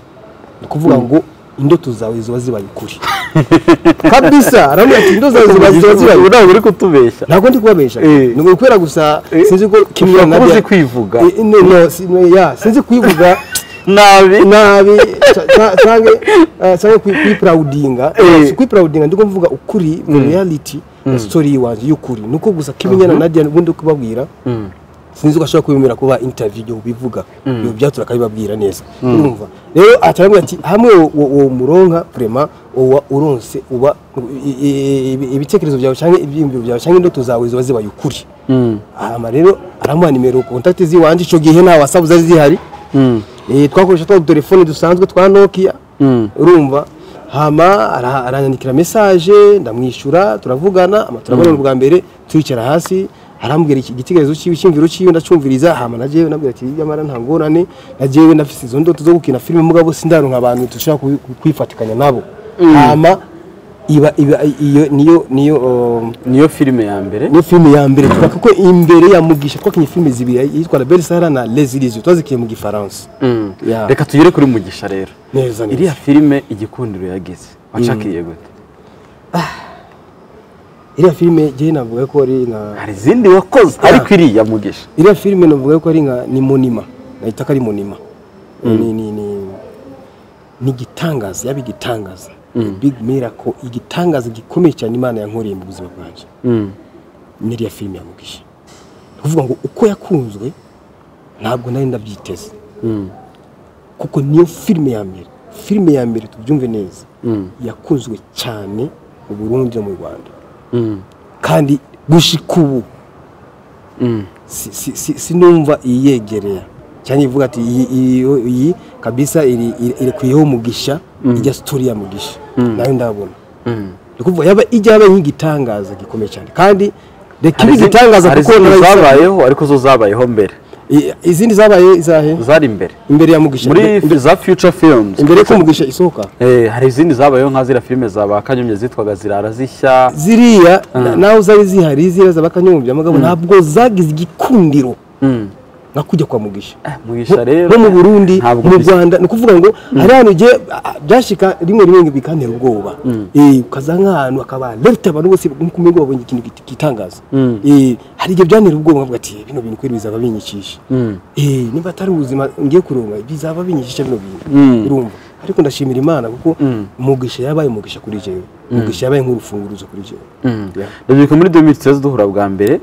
S2: ni ukuvuga ngo indoto zawe ziba zibaye ukuri kabisa aramubwira ati indoto zawe ziba ziba zibaye
S4: ubu
S2: ukuri."
S4: ntabwo uri kutubeshya
S2: ntabwo ndi kubabesha
S4: Eh.
S2: ni ukubera gusa sinzi ko kimwe
S4: ushobora
S2: na
S4: kuba uzi
S2: bya
S4: kwivuga
S2: Eh, no, no, si- no, ya, sinzi kuyivuga
S4: nabi
S2: nabi ca- ca- canke eh, canke kuyi- kuyipurawudinga
S4: Eh.
S2: Si kuyipurawudinga ndiko mvuga ukuri mu reality na story yiwanje y'ukuri nuko gusa kimenyana nadia ubundi kubabwira sinzi ko ashobora kubemera kuba interview ibyo bivuga ibyo byatura akabibabwira neza urumva rero atarabwira ati hamwe uwo- uwo muronka vraiment uba uronse uba i- i- ibi- ibitekerezo byawe cyangwa ibyiyumviro byawe cyangwa indoto zawe ziba zibaye ukuri hama rero aramuha nimero contact ziwanje icyo gihe nta wasabu zari zihari Eh, twakoresha twa telefone dusanzwe twa Nokia urumva hama ara- aranyandikira message ndamwishyura turavugana ama turabona bwa mbere turicara hasi arambwira iki igitekerezo cyiwe cyimviro cyiwe ndacumviriza hama na jewe nabwira ati nyamara nta ngorane na jewe ndafise izo ndoto zo gukina filime mugabo sindaronka abantu dushobora kubi- kwifatikanya nabo hama iba iba iyo niyo niyo um,
S4: niyo filime ya mbere
S2: niyo filime ya mbere tuvuga kuko imbere ya mugisha twakinye filime zibiri yitwa La Belle Sahara na Les Illusions twazikiye mu gifaransa Ya.
S4: reka tugere kuri mugisha rero
S2: neza neza
S4: iriya filime igikundiro yagize wacakiriye gute
S2: iriya filime jyewe navuga ko ari nka
S4: hari izindi wakoze ariko iriya mugisha
S2: iriya filime navuga ko ari nka ni munima nahita ko ari munima ni ni ni ni igitangaza yaba igitangaza big miracle igitangaza gikomeye cyane imana yankoreye mu buzima bwanjye ni iriya filime yamugisha ni ukuvuga ngo uko yakunzwe ntabwo nari ndabyiteze kuko niyo filime ya mbere filime ya mbere tubyumve neza yakunzwe cyane mu burundi no mu rwanda kandi gushika ubu si- si- si- sinumva iyegereye cyangwa ivuga ati iyi- iyi- iyi kabisa iri- iri- irekuyeho umugisha ijya sitori ya mugisha nayo ndabona ni ukuvuga yaba ijya yaba nk'igitangaza gikomeye cyane kandi reka ibe
S4: Hari izindi-
S2: igitangaza
S4: hari
S2: kuko
S4: izindi
S2: narayisabye.
S4: zabayeho ariko zo zabayeho mbere
S2: I- izindi zabaye izahe
S4: zari imbere
S2: imbere ya mugisha
S4: muri
S2: imbere-
S4: za future films
S2: imbere ko mugisha isohoka
S4: Eh, hari izindi zabayeho nka ziriya filime za ba kanyumya zitwaga zirara zishya
S2: ziriya na- naho zari zihari ziriya zabakanyumvya mugabo ntabwo zagize igikundiro
S4: Mm.
S2: nka kujya kwa mugisha
S4: Eh, mugisha rero
S2: no mu burundi
S4: ntabwo
S2: mu
S4: bisa.
S2: rwanda ni ukuvuga ngo hari ahantu igihe ah, ah, byashika rimwe rimwe bikantera ubwoba Eh, ukaza nk'ahantu akaba leta abantu bose nk'uko umengo babonye ikintu git- gitangaza
S4: Mm.
S2: Eh, hari igihe byantera ubwoba nkavuga ati bino bintu kweri bizaba binyikisha
S4: Mm.
S2: Eh, niba atari ubuzima ngiye kuronka bizaba binyikisha bino bintu
S4: Mm.
S2: urumva ariko ndashimira imana kuko
S4: Mm.
S2: mugisha yabaye mugisha kuri jewe mugisha yabaye nk'urufunguruzo kuri jewe
S4: Mm.
S2: Yeah.
S4: ndabyibuka muri 2013 duhura bwa mbere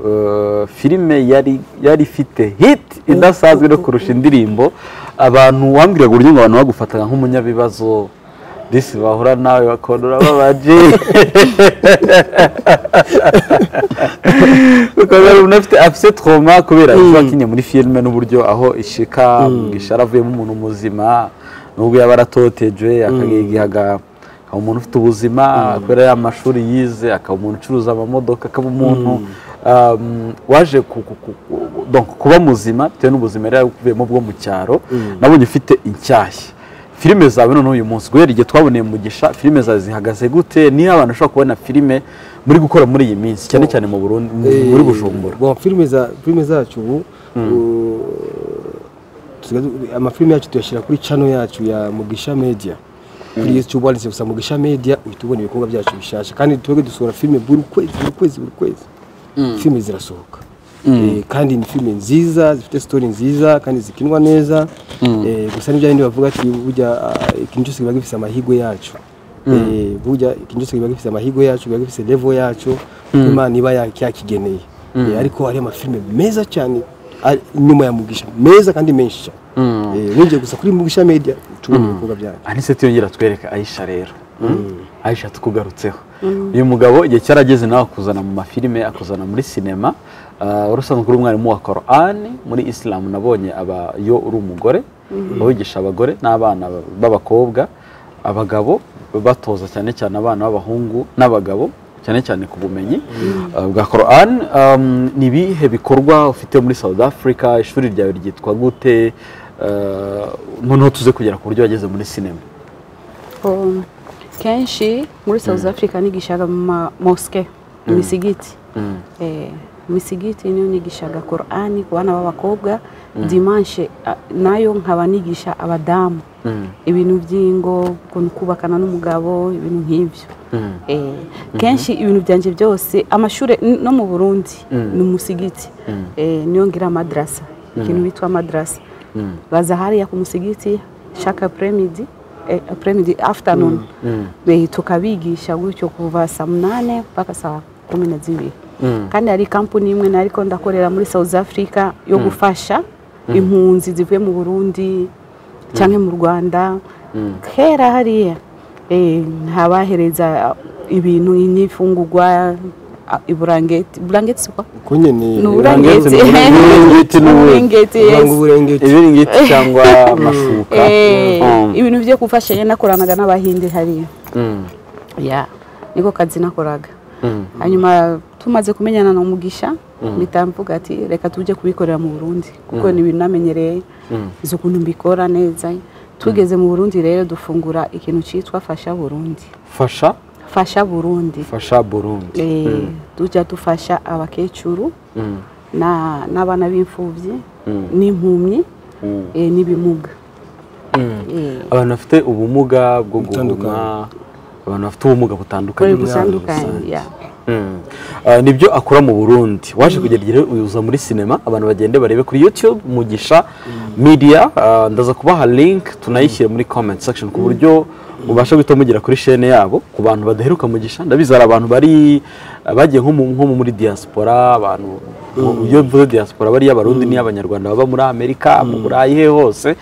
S4: eh, filime yari yari ifite hit idasanzwe no kurusha indirimbo abantu wambwiraga uburyo ngo abantu bagufataga nk'umunyabibazo disi bahura nawe bakondora babaje ukabona umuntu afite afite trauma kubera ibyo wakinnye muri filime n'uburyo aho ishika mugisha aravuyemo umuntu muzima nubwo yaba aratotejwe akagihaga akaba umuntu ufite ubuzima kubera ya mashuri yize akaba umuntu ucuruza amamodoka akaba umuntu um, waje ku- ku- ku- ku- donc kuba muzima bitewe n'ubuzima yari yakuvuyemo bwo mu cyaro nabonye ufite incyashya filime zawe none uyu munsi guhera igihe twaboneye mugisha filime zawe zihagaze gute niho abantu bashobora kubona filime muri gukora muri iyi minsi cyane cyane mu Burundi muri Bujumbura
S2: Bon, filime za filime zacu ubu uh, tusigaye- amafilime yacu tuyashyira kuri channel yacu ya Mugisha Media kuri YouTube wanditse gusa Mugisha Media uhita ubona ibikorwa byacu bishasha kandi twebwe dusohora filime buri kwezi buri kwezi buri kwezi filime zirasohoka Eh, kandi ni filime nziza zifite story nziza kandi zikinwa neza Eh, gusa n'ibyo bindi bavuga ati burya ah, ikintu cyose kiba gifite amahirwe yacu Eh, burya ikintu cyose kiba gifite amahirwe yacu kiba gifite level yacu Imana iba ya- yakigeneye Eh, ariko hari amafilime meza cyane ari inyuma ya mugisha meza kandi menshi cyane Eh, nongeye gusa kuri mugisha media tubona ibikorwa byacu
S4: anise tuyongera twereka ayisha rero ayisha tukugarutseho uyu mugabo igihe cyarageze nawe akuzana mu mafilime akuzana muri sinema Ah, wari usanzwe uri umwarimu wa korani muri isilamu nabonye aba iyo uri umugore wigisha abagore n'abana b'abakobwa abagabo batoza cyane cyane abana b'abahungu n'abagabo cyane cyane ku bumenyi ah, bwa korani ni ibihe bikorwa ufite muri south africa ishuri ryawe ryitwa gute Ah, noneho tuze kugera ku buryo wageze muri sinema
S3: Um, kenshi muri south africa nigishaga mu ma moske imisigiti Eh, imisigiti niyo nigishaga korani ku bana b'abakobwa dimanshe ah, nayo nkaba nigisha abadamu ibintu by'ingo ukuntu kubakana n'umugabo ibintu nk'ibyo Eh, kenshi ibintu byanjye byose amashuri n- no mu burundi ni umusigiti Eh, niyo ngira amadrasa ikintu bitwa amadrasa baza hariya ku musigiti shaka premidi eh, premidi afternoon Eh, tukabigisha gutyo kuva saa munane mpaka saa kumi na zibiri kandi hari kampuni imwe nariko ndakorera muri south africa yo gufasha impunzi zivuye mu burundi cyangwa mu rwanda kera hariya eh, ntabahereza ibintu n'ifungurwa a- iburangeti burangeti siko
S2: uko nyene
S3: ni
S4: uburangeti,
S3: uburangeti
S4: ni uburangeti, ni
S3: Uburangeti,
S4: ubu-
S2: uranga
S3: yes.
S2: uburengeti
S4: ibiringiti cyangwa amashuka
S3: Eh,
S4: Mm.
S3: ibintu byo gufashanya nakoranaga n'abahinde hariya
S4: Mm.
S3: ya niko kazi nakoraga hanyuma tumaze kumenyana na mugisha mpita mvuga ati reka tujye kubikorera mu burundi kuko ni ibintu namenyereye izo ukuntu mbikora neza tugeze mu burundi rero dufungura ikintu cyitwa fasha burundi
S4: fasha
S3: fasha burundi
S4: fasha burundi
S3: Eh, tujya dufasha abakecuru
S4: Mm.
S3: na- n'abana b'imfubyi
S4: Mm.
S3: n'impumyi
S4: Mm.
S3: eh, n'ibimuga Eh,
S4: abantu bafite ubumuga bwo guhuma
S2: Butandukanye.
S4: abantu bafite ubumuga butandukanye
S3: kuri
S4: muri
S3: butandukanye
S4: rusange.
S3: ya
S4: Mm. Ah, nibyo akora mu burundi waje kugera igihe uza muri sinema abantu bagende barebe kuri youtube mugisha media Ah, ndaza kubaha link tunayishyire muri comment section ku buryo mubasha guhita mugera kuri shene yabo ku bantu badaheruka mugisha ndabizi hari abantu bari ah, bagiye nko mu- nko mu- muri diaspora abantu iyo mvuze diaspora bariya abarundi ni abanyarwanda baba muri amerika mu burayi he hose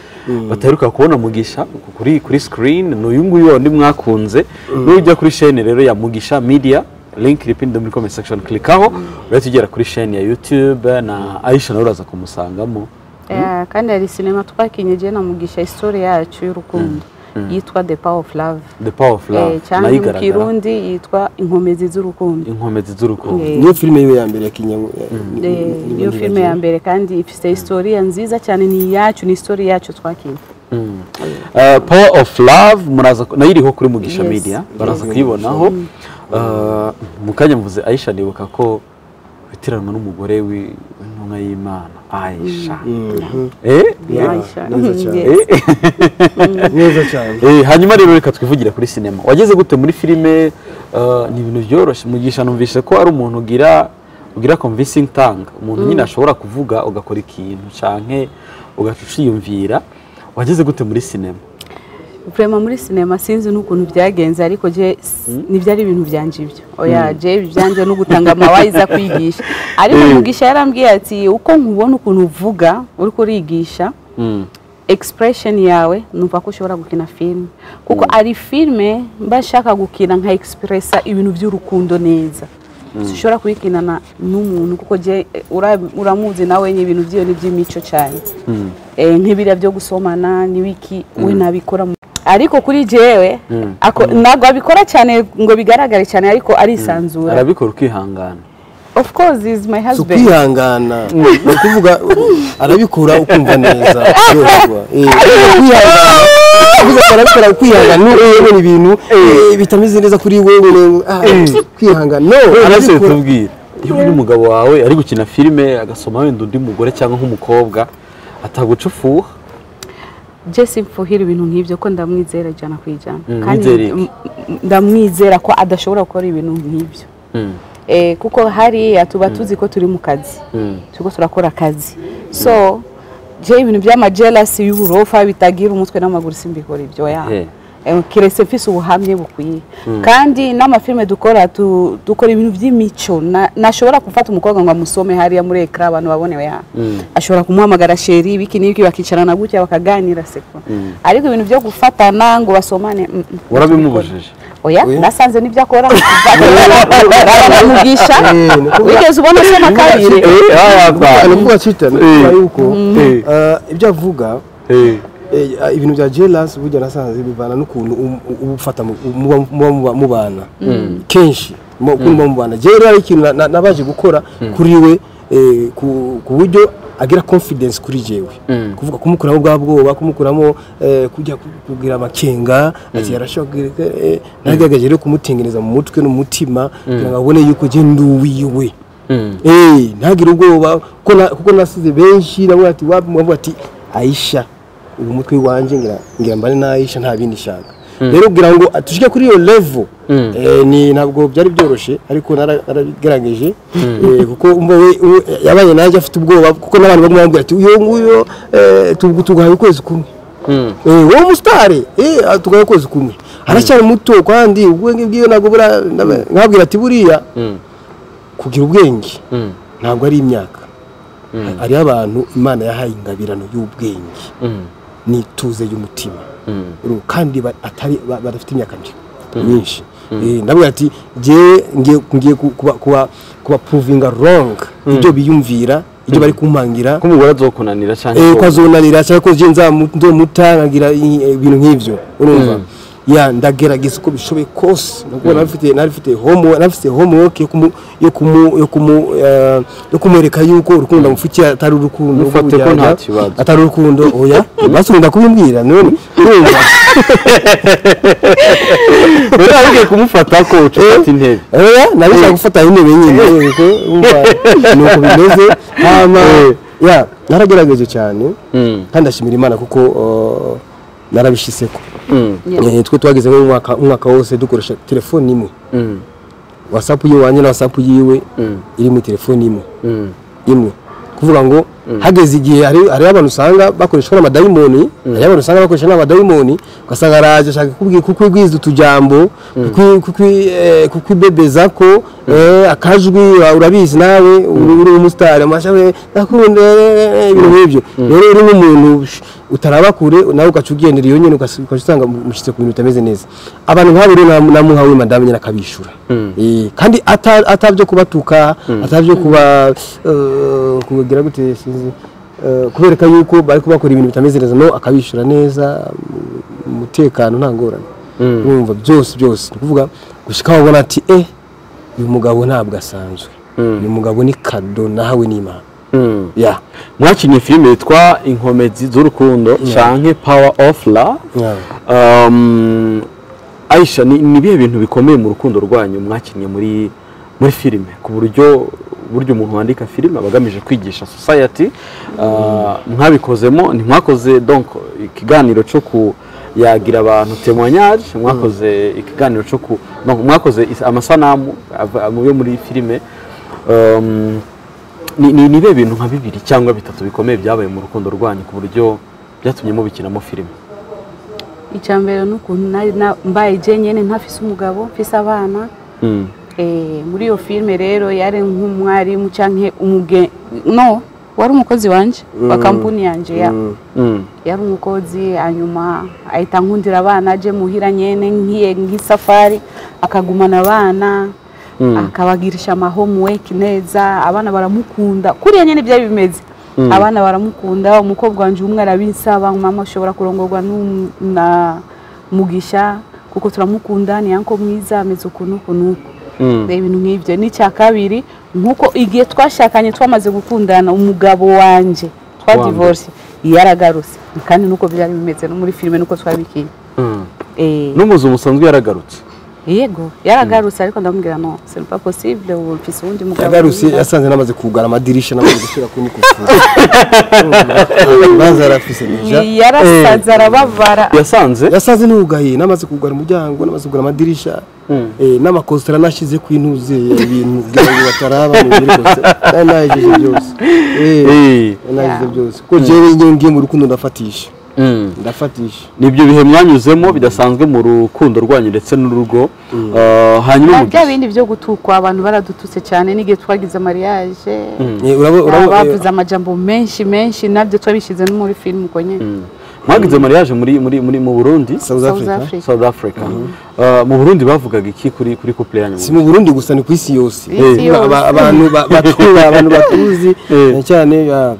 S4: bataheruka kubona mugisha kuri kuri screen ni uyu nguyu wundi mwakunze nujya kuri shene rero ya mugisha media link iri pinned muri comment section klikaho urahita ugera kuri sheni ya youtube na aisha nawe uraza kumusangamo
S3: Eh, kandi hari sinema twakinye igihe na mugisha isitori yacu y'urukundo yitwa the power of love
S4: the power of love
S3: Eh, cyangwa mu kirundi yitwa inkomezi z'urukundo
S4: inkomezi z'urukundo
S3: Eh,
S2: niyo filime yiwe ya mbere ya kinyarwanda
S3: eh, niyo filime ya mbere kandi ifite historiya nziza cyane ni iyacu ni histori yacu twakinnye
S4: Eh, power of love muraza ku- nayo iriho kuri mugisha
S3: Yes.
S4: media baraza kuyibonaho Eh, mu kanya mvuze aisha nibuka ko witiranwa n'umugore wi- w'intumwa y'imana aisha Eh?
S3: Aisha.
S2: neza cyane.
S3: Yes.
S4: Eh?
S2: neza cyane
S4: Eh, hanyuma rero reka twivugira kuri sinema wageze gute muri filime eh, ni ibintu byoroshye mugisha numvise ko ari umuntu ugira ugira convincing tanga umuntu nyine ashobora kuvuga ugakora ikintu canke ugaca uciyumvira wageze gute muri sinema
S3: kurema muri sinema sinzi n'ukuntu byagenze ariko je ntibyari ibintu byanje ibyo oya je ibyanjye no gutanga amawayiza kwigisha ariko mugisha yarambwiye ati uko nkubona ukuntu uvuga uriko urigisha expression yawe numva ko ushobora gukina filime kuko ari filime mba nshaka gukina nka expressa ibintu by'urukundo neza ushobora kuyikinana n'umuntu kuko je eh, ura- uramuzi nawe ibintu by'iyo ni by'imico cyane Eh, nk'ibiriya byo gusomana n'ibiki we nabikora mu- ariko kuri jewe ako- ntabwo abikora cyane ngo bigaragare cyane ariko arisanzura
S4: arabikora ukihangana
S3: of course is my
S2: si
S3: husband
S2: ukwihangana ni ukuvuga arabikura ukumva neza yororwa Eh, kwihangana uvuga ko arabikora ukwihangana n'ubu ubona ibintu eh, bitameze neza kuri wowe ne- ah, kwihangana no
S4: arabikora
S2: arabikura
S4: tubwire iyo ubonye umugabo wawe ari gukina filime agasoma wenda undi mugore cyangwa nk'umukobwa atagucufuha
S3: je simfuhira ibintu nk'ibyo ko ndamwizera ijana ku ijana
S4: Mm,
S3: kandi
S4: mwizereye.
S3: m- m- ndamwizera ko adashobora gukora ibintu nk'ibyo Eh, kuko hariya tuba tuzi ko turi mu kazi turiko turakora akazi so je ibintu by'amajelasi y'uburofa bitagira umutwe n'amaguru simbikora ibyo oya
S4: Eh.
S3: Eh, keretse mfise ubuhamye bukwiye kandi n'amafilime dukora tu- dukora ibintu by'imico Na- nashobora gufata umukobwa ngo amusome hariya muri ekara abantu babonewe ya ashobora kumuhamagara sheri ibiki n'ibiki bakicarana gutya bakaganira seko ariko ibintu byo gufatana ngo basomane mm, mm.
S4: warabimubujije
S3: oya nasanze n'ibyo akora baramugisha wigeze ubona asoma kabiri
S4: Eh, ah, ah,
S2: ni ukuvuga cyitana kubera yuko
S4: Eh.
S2: ah, ibyo avuga
S4: eh.
S2: Eh, ibintu bya jelas burya nasanze bivana n'ukuntu um- uba ufata mu- muba- muba muba- mubana kenshi mu- ukuntu muba mubana jewe rero hari ikintu na- na- nabaje gukora kuri we eh, ku ku buryo agira confidence kuri jewe kuvuga kumukuramo bwa bwoba kumukuramo eh, kujya ku- kugira amakenga ati yarashobora kugira- eh, nagerageje rero kumutengeneza mu mutwe no mu mutima kugira ngo abone yuko je ndi uwiwe Eh, ntagire ubwoba kuko na- kuko nasize benshi namwe ati wapi mwavuga ati Aisha ubu umutwe wanjye ngira ngira mbane na Aisha nta bindi shaka rero kugira ngo tushike kuri iyo level eh, ni ntabwo byari byoroshye ariko nara- narabigerageje eh, kuko umva we we- yabaye nanjye afite ubwoba kuko n'abantu bamwe bambwira ati uyo nguyo eh, tugu- tuguhaye ukwezi kumwe Eh, wowe umusitari tugaye ukwezi kumwe aracyari muto kandi ubwenge bwiwe ntabwo bura- nab- nkabwira ati buriya kugira ubwenge ntabwo ari imyaka hariho abantu imana yahaye ingabirano y'ubwenge n'ituze y'umutima Urumva, kandi ba- atari- ba- badafite imyaka mbi- myinshi Eh, ndavuga ati ngewe ngiye- ngiye ku- kuba- kuba- kubapuruvinga ronga ibyo biyumvira ibyo bari kumpangira
S4: ko umugore azokunanira cyangwa
S2: eh
S4: ko-
S2: ko azonanira cyangwa ko je nzamu- nzomuta nkagira i- eh, ibintu nk'ivyo urumva ya ndagerageza uko bishoboye kose nubwo narifite narifite homo narifite homework yo kumu yo kumu yo kumu eh, yo kumwereka yuko urukundo mufitiye atari urukundo rwo
S4: Mufate ko
S2: kuryarya,
S4: nta kibazo.
S2: atari urukundo oya basunda kubimbwira none urumva
S4: rero agiye kumufata ko ucukata intebe
S2: oya nabishaka gufata intebe nyine kuko urumva nuko bimeze hama ya naragerageje cyane kandi ndashimira imana kuko eh, narabishiseko Eh, twe twageze nko mu mwaka umwaka wose dukoresha telefone imwe whatsapp yiwe wanjye na whatsapp yiwe iri mu telefone imwe imwe kuvuga ngo hageze igihe hari- hariho abantu usanga bakoreshwa n'amadayimoni hariho abantu usanga bakoresha n'amadayimoni ugasanga araje ashaka kukubwira kukwigwiza utujambo kukwi- kukwi- eh, kukwibebeza ko eh, akajwi ura- urabizi nawe uri uri umusitari amashami ndakunda eh, eh, ibintu nk'ibyo rero uri nk'umuntu utaraba kure nawe ugaca ugendera iyo nyine ugas- ugaca usanga mushyitse ku bintu bitameze neza abantu nk'abo rero namu- namuha we madamu nyine akabishura Eh, kandi ata- atabyo kubatuka atabyo kuba eh, kugira gute sinzi eh, kubereka yuko bari kubakora ibintu bitameze neza no akabishura neza mu- mu umutekano nta ngorane urumva byose byose ni ukuvuga gushyika wabona ati eh uyu mugabo ntabwo asanzwe uyu mugabo ni kado nahawe n'imana ya
S4: mwakinnye filime yitwa inkomezi z'urukundo canke power of love
S2: Ya.
S4: Um, aisha ni ni ibihe bintu bikomeye mu rukundo rwanyu mwakinnye muri muri filime ku buryo buryo umuntu wandika filime aba agamije kwigisha society uh, mwabikozemo ntimwakoze donc ikiganiro cyo ku yagira abantu témoignage mwakoze ikiganiro cyo ku donc mwakoze is- amasanamu ava- yo muri filime um, ni ni- ni ibihe bintu nka bibiri cyangwa bitatu bikomeye byabaye mu rukundo rwanyu ku buryo byatumye mubikinamo filime
S3: icya mbere ni ukuntu nari na- mbaye jenyine ntafise umugabo mfise abana Eh, muri iyo filime rero yari nk'umwarimu cyangwa umuge no wari umukozi wanjye wa kampani yanjye ya yari umukozi hanyuma ahita nkundira abana aje muhira nyene nkiye nk'isafari akagumana abana akabagirisha ama homework neza abana baramukunda kuriya nyene byari bimeze abana baramukunda umukobwa wanje umwe arabinsaba ngo mama ushobora kurongorwa n'um- na mugisha kuko turamukunda ni yanko mwiza ameze ukuntu ukunuku reba ibintu nk'ibyo n'icya kabiri nk'uko igihe twashakanye twamaze gukundana umugabo wanjye
S4: Wambere.
S3: twadivorce yaragarutse kandi nuko byari bimeze no muri filime nuko twabikiye Eh,
S4: n'umuzu musanzwe yaragarutse
S3: yego yaragarutse ariko ndamubwira no c'est pas possible ubu mfise uwundi mugabo
S2: yagarutse
S3: mwiza."
S2: yasanze namaze kugara amadirisha namaze gushyira ku nikufura baza yarafise nija
S3: yarasaze arababara
S4: yasanze
S2: yasanze n'ugaye namaze kugara umuryango namaze kugara amadirisha eh, n'amakositara nashyize ku intuze ibintu kugira ngo bataraba mu biri kose nari nahejeje byose Eh,
S4: Eh.
S2: nari nahejeje byose kuko jewe njyewe ngiye mu rukundo ndafatisha ndafatisha
S4: nibyo bihe mwanyuzemo bidasanzwe mu rukundo rwanyu ndetse n'urugo Ah,
S3: Ba-
S4: hanyuma
S3: bya
S4: umugisha
S3: bindi byo gutukwa abantu baradututse cyane n'igihe twagize mariage
S2: Eh, urabo- urabo-
S3: bavuze amajambo menshi menshi nabyo twabishyize no muri film uko nyine
S4: mwagize mariage muri muri muri mu Burundi
S2: South
S3: South
S2: Africa
S3: Africa
S4: South Africa Ah, mu Burundi bavugaga iki kuri kuri couple yanyu
S2: si mu burundi gusa ni ku isi yose
S3: Isi
S2: Eh, aba-
S3: yose.
S2: abantu ba- batuye abantu batuzi
S4: Eh.
S2: na cyane ah,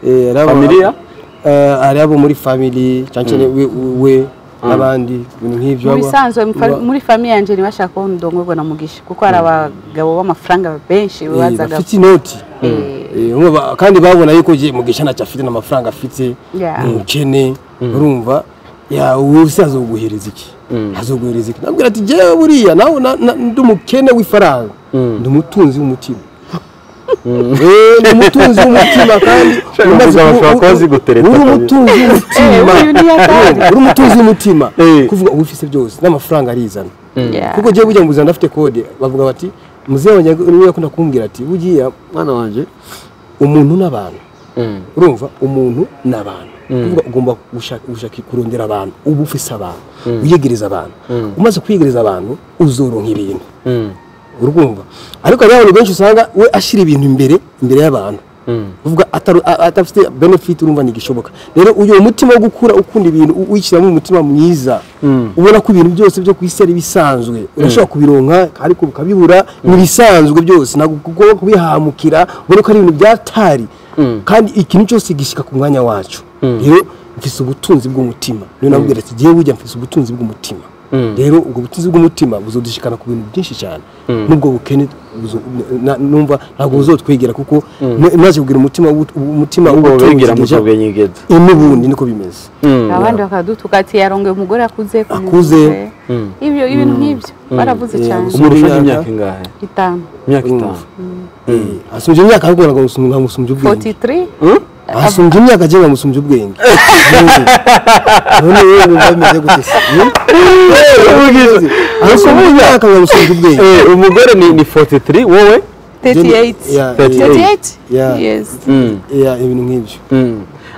S2: eh, ari abo-
S4: Familia?
S2: eh, ari abo muri family cyane cyane we- we n'abandi ibintu nk'ibyo
S3: mu
S2: baba-
S3: bisanzwe mu fa-
S2: baba-
S3: muri famiye yanjye ntibashaka ko ndongorwa na mugisha kuko hari abagabo b'amafaranga benshi
S2: Eh,
S3: bazaga
S2: bafite inoti
S3: Eh.
S2: Eh, urumva ba- kandi babona yuko gihe mugisha ntacyo afite n'amafaranga afite
S3: Yeah.
S2: ni umukene urumva ya wowe se azoguhereza iki azoguhereza iki nabwira ati jyewe buriya nawe na- na- ndi umukene w'ifaranga ndi umutunzi w'umutima Eh, ni umutunzi w'umutima kandi
S4: Shaka
S2: umaze
S4: umugabo
S2: ku-
S4: ashobora kuba azi
S2: u-
S4: gutereta
S2: uri
S4: kabiri.
S2: umutunzi w'umutima
S3: Eh, uyu ni yakari.
S2: Urumva, uri umutunzi w'umutima
S4: Eh.
S2: kuvuga uba ufise byose n'amafaranga arizana
S3: Yeah.
S2: kuko jyewe burya mu buzima ndafite kode bavuga bati muzehe wanjye niwe yakunda kumbwira ati bugiya mwana wanjye umuntu n'abantu urumva umuntu n'abantu kuvuga ugomba gushaka gushaka kurondera abantu uba ufise abantu wiyegereza abantu umaze kwiyegereza abantu uzoronka ibintu urwumva ariko hari abantu benshi usanga we ashyira ibintu imbere imbere y'abantu kuvuga atari- a- atafite benefit urumva ntigishoboka rero uyu umutima wo gukura ukunda ibintu u- wishyiramo umutima mwiza ubona ko ibintu byose byo ku isi ari bisanzwe urashobora kubironka ariko ukabibura ni ibisanzwe byose ntabwo ugomba kubihamukira ubona ko ari ibintu byatari kandi ikintu cyose gishyika ku mwanya wacu rero mfise ubutunzi bw'umutima niyo nabwira ati jyewe ujya mfise ubutunzi bw'umutima rero ubwo butunzi bw'umutima buzodushikana ku bintu byinshi cyane n'ubwo bukene buzo- na- numva ntabwo buzotwegera kuko maze kugira umutima w'ubu- umutima
S4: ubegera mu
S2: w'ubutunzi
S4: cyo bwenyegeza
S2: n'ubundi niko bimeze
S3: abandi bakadutuka ati yarongoye umugore akuze ku
S2: Akuze.
S3: mugore." ibyo ibintu nk'ibyo baravuze
S2: Yeah,
S3: cyane
S2: gusa-
S4: umurusha
S2: Imyaka-
S4: imyaka ingahe
S3: itanu
S4: imyaka itanu
S2: Eh, asumbye imyaka ahubwo nkamusumbya nkamusumbya ubwenge
S3: 43
S2: asumbye imyaka agiye nkamusumbya ubwenge none wowe wumva bimeze gute se Hmm? asumbye imyaka nkamusumbya ubwenge
S4: Eh, umugore ni ni 43 wowe
S3: 38
S2: Yeah, yeah,
S3: 38
S2: Yeah.
S3: yes
S2: yeah, ibintu nk'ibyo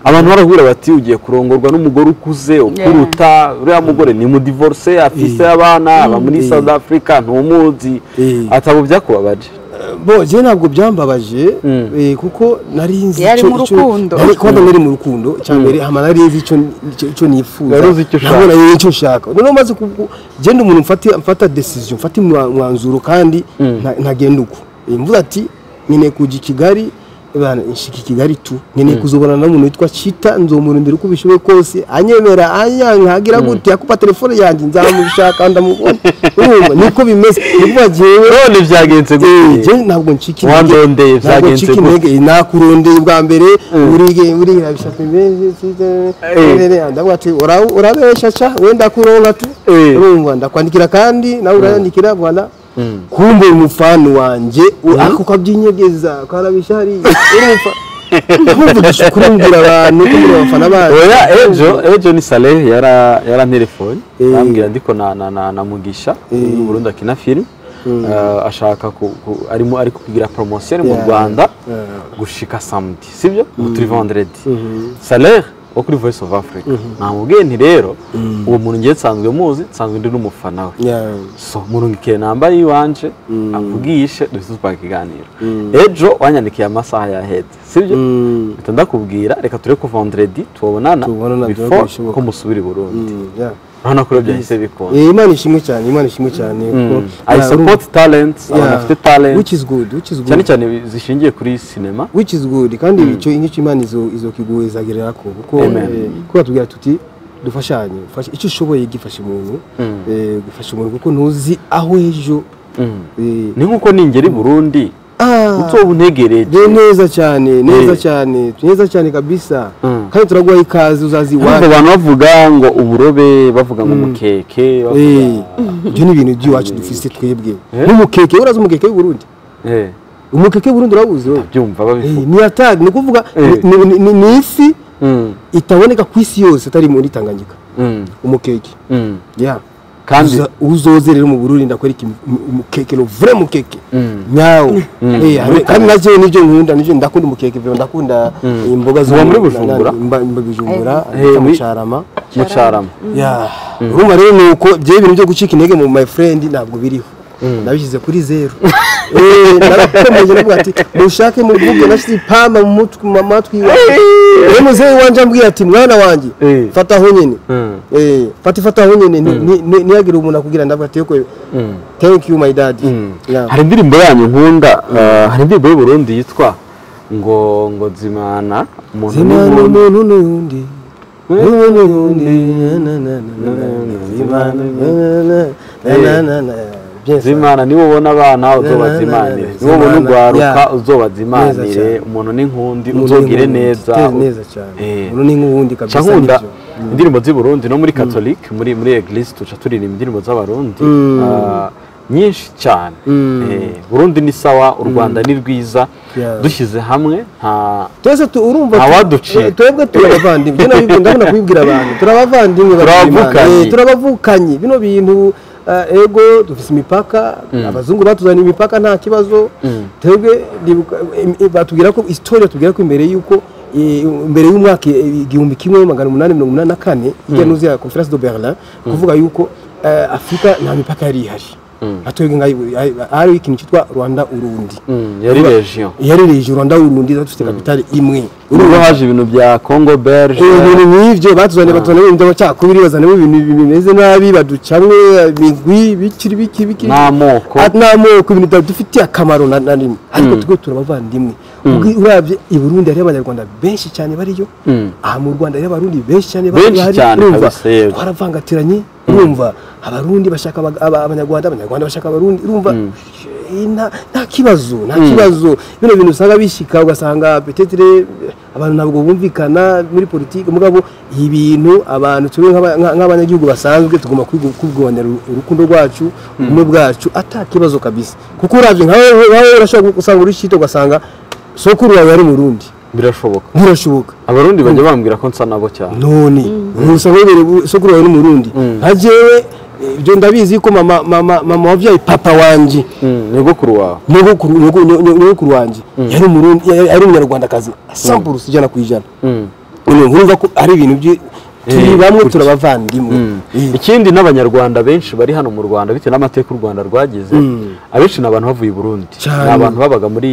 S4: abantu barahura bati ugiye kurongorwa n'umugore ukuze ukuruta uriya mugore ni mudivorce afise abana aba muri south africa ntumuzi
S2: Eh.
S4: atabo byakubabaje
S2: bo je ntabwo byambabaje eh, kuko nari nzi
S3: Yari
S2: ico-
S3: mu
S2: ico-
S3: rukundo.
S2: nari kuba nari mu rukundo cyambere hama nari nzi ico ico- ico nifuza
S4: Wari uzi icyo ushaka.
S2: nabona rero ico nshaka noneho maze kubu- genda umuntu mfati mfata decision mfata umwa- umwanzuro kandi nta- ntagenda uko Eh, mvuga ati nkeneye kuja i Kigali bana nshika i kigali tu nkeneye kuzobona n'umuntu witwa cita nzomurindira uko bishoboye kose anyemera anyanka agira gute akupa telefone yanjye nzamushaka ndamubona urumva niko bimeze niko bagiye
S4: none byagenze
S2: Eh,
S4: gute
S2: je ntabwo ncika intege.
S4: Wandondeye
S2: Ntabwo
S4: byagenze
S2: ncika
S4: gute?
S2: intege. Eh, nakurondeye bwa mbere uri uri irabishaka imbehe ndavuga ati "Ura- urabeshya cha wenda kuronka tu
S4: Eh.
S2: urumva ndakwandikira kandi nawe urayandikira bwana kumbe umufani wanje u- ako kabyinyegeza karabisha hariya urumva ndumva dushaka kurundira abantu kugira abafana bacu
S4: oya ejo ejo ni saleh yara yaranterefone
S2: Eh.
S4: arambwira ndiko na na na na mugisha mu Burundi akina film Eh, ashaka ku, ku, arimo ari kugira promotion mu
S2: Yeah.
S4: Rwanda
S2: Yeah.
S4: gushika samedi sibyo ubu turi vendredi saleh wo kuri voice of africa namubwiye nti rero uwo muntu ngiye nsanzwe muzi nsanzwe ndi n'umufana we
S2: Yeah.
S4: so murungikire namba y'iwanje amvugishe duhise tupanga ikiganiro ejo wanyandikiye amasaha yaheze sibyo
S2: Mm.
S4: mpita ndakubwira reka ture ku vendredi tubonana
S2: Tubonana byaba
S4: before
S2: bishoboka.
S4: ko musubira i burundi
S2: Mm, yeah.
S4: urabona ko rero byahise bikunda
S2: Eh, imana ishimwe cyane imana ishimwe cyane kuko-
S4: i
S2: Yeah, urumva.
S4: support talents abantu
S2: Yeah.
S4: bafite talent
S2: which is good which is
S4: cyane
S2: good
S4: cyane zishingiye kuri sinema
S2: which is good kandi icyo icyo imana izo izo kiguhezagerera ko kuko
S4: Amen.
S2: eh, kuko batubwira tuti dufashanye fasha icyo ushoboye gifasha umuntu eh, gufasha umuntu kuko ntuzi aho ejo eh,
S4: ni nk'uko ningera i burundi
S2: ah,
S4: utoba
S2: de
S4: untegereje
S2: neza cyane neza
S4: Eh.
S2: cyane neza cyane kabisa
S4: Mm.
S2: kandi turaguha ikaze uzazi
S4: ahubwo
S2: iwacu
S4: abantu bavuga ngo uburobe bavuga ngo mukeke bavuga
S2: Eh, ibyo ni ibintu by'iwacu dufite twebwe n'umukeke urazi umukeke w'uburundi
S4: Eh,
S2: umukeke w'uburundi urawuzi wowe
S4: ndabyumva babivuga
S2: Eh, ni atari ni ukuvuga
S4: Eh.
S2: ni- ni- ni- ni ifi
S4: Mm,
S2: itaboneka ku isi yose itari muri tanganyika
S4: mm,
S2: umukeke
S4: mm.
S2: yeah.
S4: kandi
S2: Uza- uzoze rero mu burundi ndakwereka im- um- umukeke no vrai mukeke nyawo Eh, hari- kandi navyo nivyo nkunda nivyo ndakunda umukeke vyo ndakunda imboga zo
S4: Uba muri
S2: na- na-
S4: Bujumbura?
S2: mba- mba Bujumbura
S4: Eh,
S2: bita mu
S4: muri-
S2: Carama
S4: mucarama
S2: Yeah. urumva rero nuko byo ibintu byo gucika intege mu my friend ntabwo biriho nabishyize kuri zeru Eh, narakomeje ndavuga ati mushake muvuge nashyize ipamba mu mutwe mu matwi yiwe rero muzehe wanjye ambwira ati mwana wanjye
S4: Eh.
S2: fata aho nyine
S4: Mm.
S2: Eh, fata ifata aho nyine ni- ni- ni- ntihagire umuntu akubwira ndavuga ati yoko thank you my dad Yeah.
S4: hari indirimbo yanyu nkunda eh, hari indirimbo y'uburundi yitwa ngo ngo nzimana umuntu
S2: Zimana
S4: n'umuntu
S2: umuntu n'undi umuntu n'undi na na na na na na, Zimana na na na na na na Bien ça.
S4: zimana niwe ubona abana uzobazimanire niwe ubona
S2: Zimana,
S4: urwaruka
S2: yeah. Neza
S4: uzobazimanire
S2: cyane.
S4: umuntu n'inkundi
S2: Umuntu
S4: uzogire
S2: n'inkundi,
S4: neza
S2: uteze neza cyane
S4: Eh.
S2: umuntu n'inkundi kabisa
S4: Ca nkunda
S2: nibyo.
S4: indirimbo z'i Burundi no muri Catholic muri muri Eglise tuca turirimba indirimbo z'abarundi ah, nyinshi cyane Eh, Burundi ni sawa u Rwanda ni rwiza
S2: Yeah.
S4: dushyize hamwe nta
S2: twese tu- urumva tu-
S4: Abaduciye.
S2: twebwe turabavandimwe bino bintu ndabona kubibwira abantu turabavandimwe
S4: Turabavukanye.
S2: turabavukanye bino bintu eh, ego dufite imipaka abazungu batuzaniye imipaka nta kibazo twebwe ndibuka- im- im- batubwira ko isitori batubwira ko imbere y'uko eh, imbere y'umwaka eh, igihumbi kimwe magana umunani mirongo umunani na kane ijya n'uzi ya conference de berlin kuvuga yuko eh, afurika nta mipaka yari ihari atwebwe nka hari ikintu cyitwa rwanda urundi
S4: yari region
S2: yarereje urwanda urundi dufite kapitale imwe
S4: urumva haje ibintu bya Congo Belge
S2: ibintu nk'ibyo batuzaniye batuzaniye ibintu by'amacakubiri bazanamo ibintu bimeze nabi baducamwe imigwi bikiri biki biki
S4: n'amoko
S2: Ah, n'amoko ibintu bidufitiye akamaro na na rimwe ariko twe turabavandimwe Ubwi- urabye i burundi hariyo abanyarwanda benshi cyane bariyo aha mu rwanda hariyo abarundi benshi cyane
S4: Benshi cyane kabisa, yewe.
S2: twaravangatiranye urumva abarundi bashaka aba- aba- abanyarwanda abanyarwanda bashaka abarundi urumva eh, nta- nta kibazo nta kibazo bino bintu usanga bishyika ugasanga petetere abantu ntabwo bumvikana muri politiki mugabo ibi bintu abantu twe nk'aba- nka- nk'abanyagihugu basanzwe tugomba kwigu- kubwibonera uru- urukundo rwacu ubumwe bwacu ata kibazo kabisa kuko urabye nka wowe nka wowe urashobora gusanga uri shito ugasanga sokuru wawe ari murundi
S4: birashoboka
S2: ntirashoboka
S4: abarundi bajya bambwira ko nsa nabo cyane
S2: none usanga wibereye isoko yawe n'umurundi nka jewe ibyo ndabizi ko mama mama mama wabyaye papa wanjye
S4: nyogokuru wawe
S2: nyogokuru nyogo- nyo- nyo- nyogokuru wanjye yari umurundi yari yari umunyarwandakazi sampulusi ijana ku ijana none urumva ko ari ibintu byi turi
S4: Eh,
S2: bamwe turabavandimwe Eh,
S4: ikindi n'abanyarwanda benshi bari hano mu rwanda bitewe n'amateka u rwanda rwagize abenshi ni abantu bavuye i burundi
S2: Cyane.
S4: ni abantu babaga muri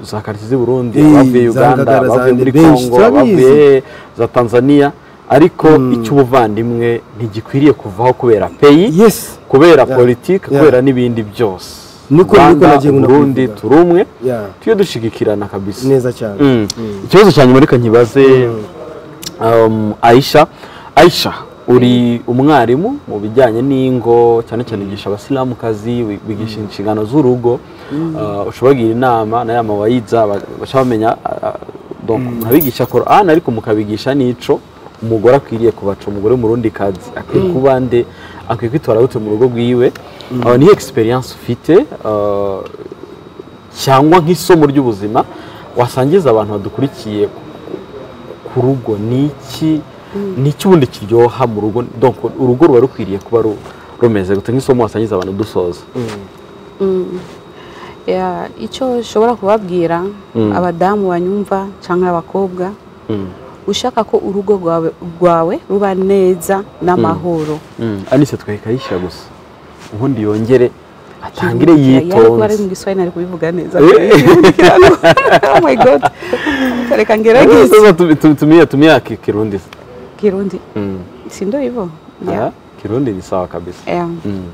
S4: za karitsiye z'i burundi
S2: Eh,
S4: abavuye
S2: za
S4: uganda
S2: Ngagara, za
S4: abavuye muri
S2: Benshi,
S4: kongo
S2: turabizi.
S4: abavuye za tanzania ariko icy'ubuvandimwe ntigikwiriye kuvaho kubera peyi
S2: yes
S4: kubera
S2: Yeah.
S4: politiki
S2: Yeah.
S4: kubera n'ibindi byose
S2: niko niko
S4: rwanda
S2: nagiye
S4: burundi
S2: kubivuga.
S4: turi umwe
S2: Yeah.
S4: tujye dushigikirana kabisa
S2: neza cyane
S4: Mm. ikibazo cya nyuma reka nkibaze um, aisha aisha uri umwarimu mu bijyanye n'ingo cyane cyane ugisha abasilamukazi wi- wigisha inshingano z'urugo uh, ushobora kugira inama na ya mawayiza ba- baca bamenya uh, donc murabigisha Quran ariko mukabigisha n'ico umugore akwiriye kubaca umugore murundi kazi akwiye kuba nde akwiye kwitwara gute mu rugo rwiwe aho niyo experience ufite uh, cyangwa nk'isomo ry'ubuzima wasangiza abantu badukurikiye ku rugo ni iki ni iki ubundi kiryoha mu rugo donc urugo ruba rukwiriye kuba ru- rumeze gute nk'isomo wasangiza abantu dusoza
S3: Ya, icyo ushobora kubabwira abadamu banyumva cyangwa abakobwa ushaka ko urugo rwawe, rwawe ruba neza n'amahoro
S4: anise twekayishyira gusa ubundi yongere atangire
S3: ariko ari mu
S4: yitonze
S3: giswahili nari kubivuga neza
S4: Eh.
S3: oh my god reka ngerageze
S4: Sasa tumi- tumi- tumia tumia ki- kirundi
S3: kirundi
S4: Mm.
S3: si ndo hivyo Yeah.
S4: Ah, kirundi ni sawa kabisa
S3: Yeah.
S4: Mm.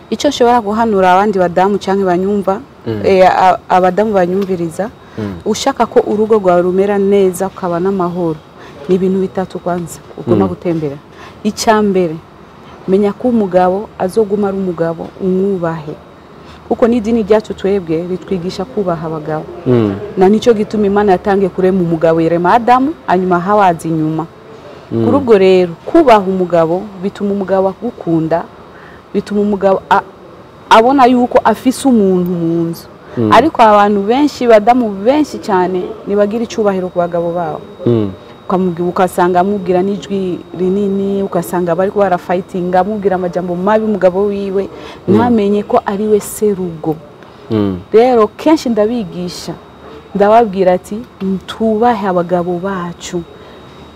S3: icyo nshobora guhanura abandi badamu cyangwa banyumva eh, a- abadamu banyumviriza ushaka ko urugo rwawe rumera neza ukaba n'amahoro ni ibintu bitatu kwanza ugomba gutembera icya mbere menya ko umugabo azoguma ari umugabo umwubahe kuko n'idini ryacu twebwe ritwigisha kubaha abagabo
S4: Mm.
S3: na nicyo gituma imana yatangiye kurema umugabo irema adamu hanyuma hawazi inyuma kuri ubwo rero kubaha umugabo bituma umugabo agukunda bituma umugabo a- abona yuko afise umuntu mu nzu ariko abantu benshi badamu benshi cyane ntibagira icyubahiro ku bagabo babo
S4: Mm.
S3: ukamubwira ugasanga amubwira n'ijwi rinini ugasanga bari barafayitinga amubwira amajambo mabi umugabo wiwe ntamenye ko ari we serugo
S4: Mm.
S3: rero kenshi ndabigisha ndababwira ati tubahe abagabo bacu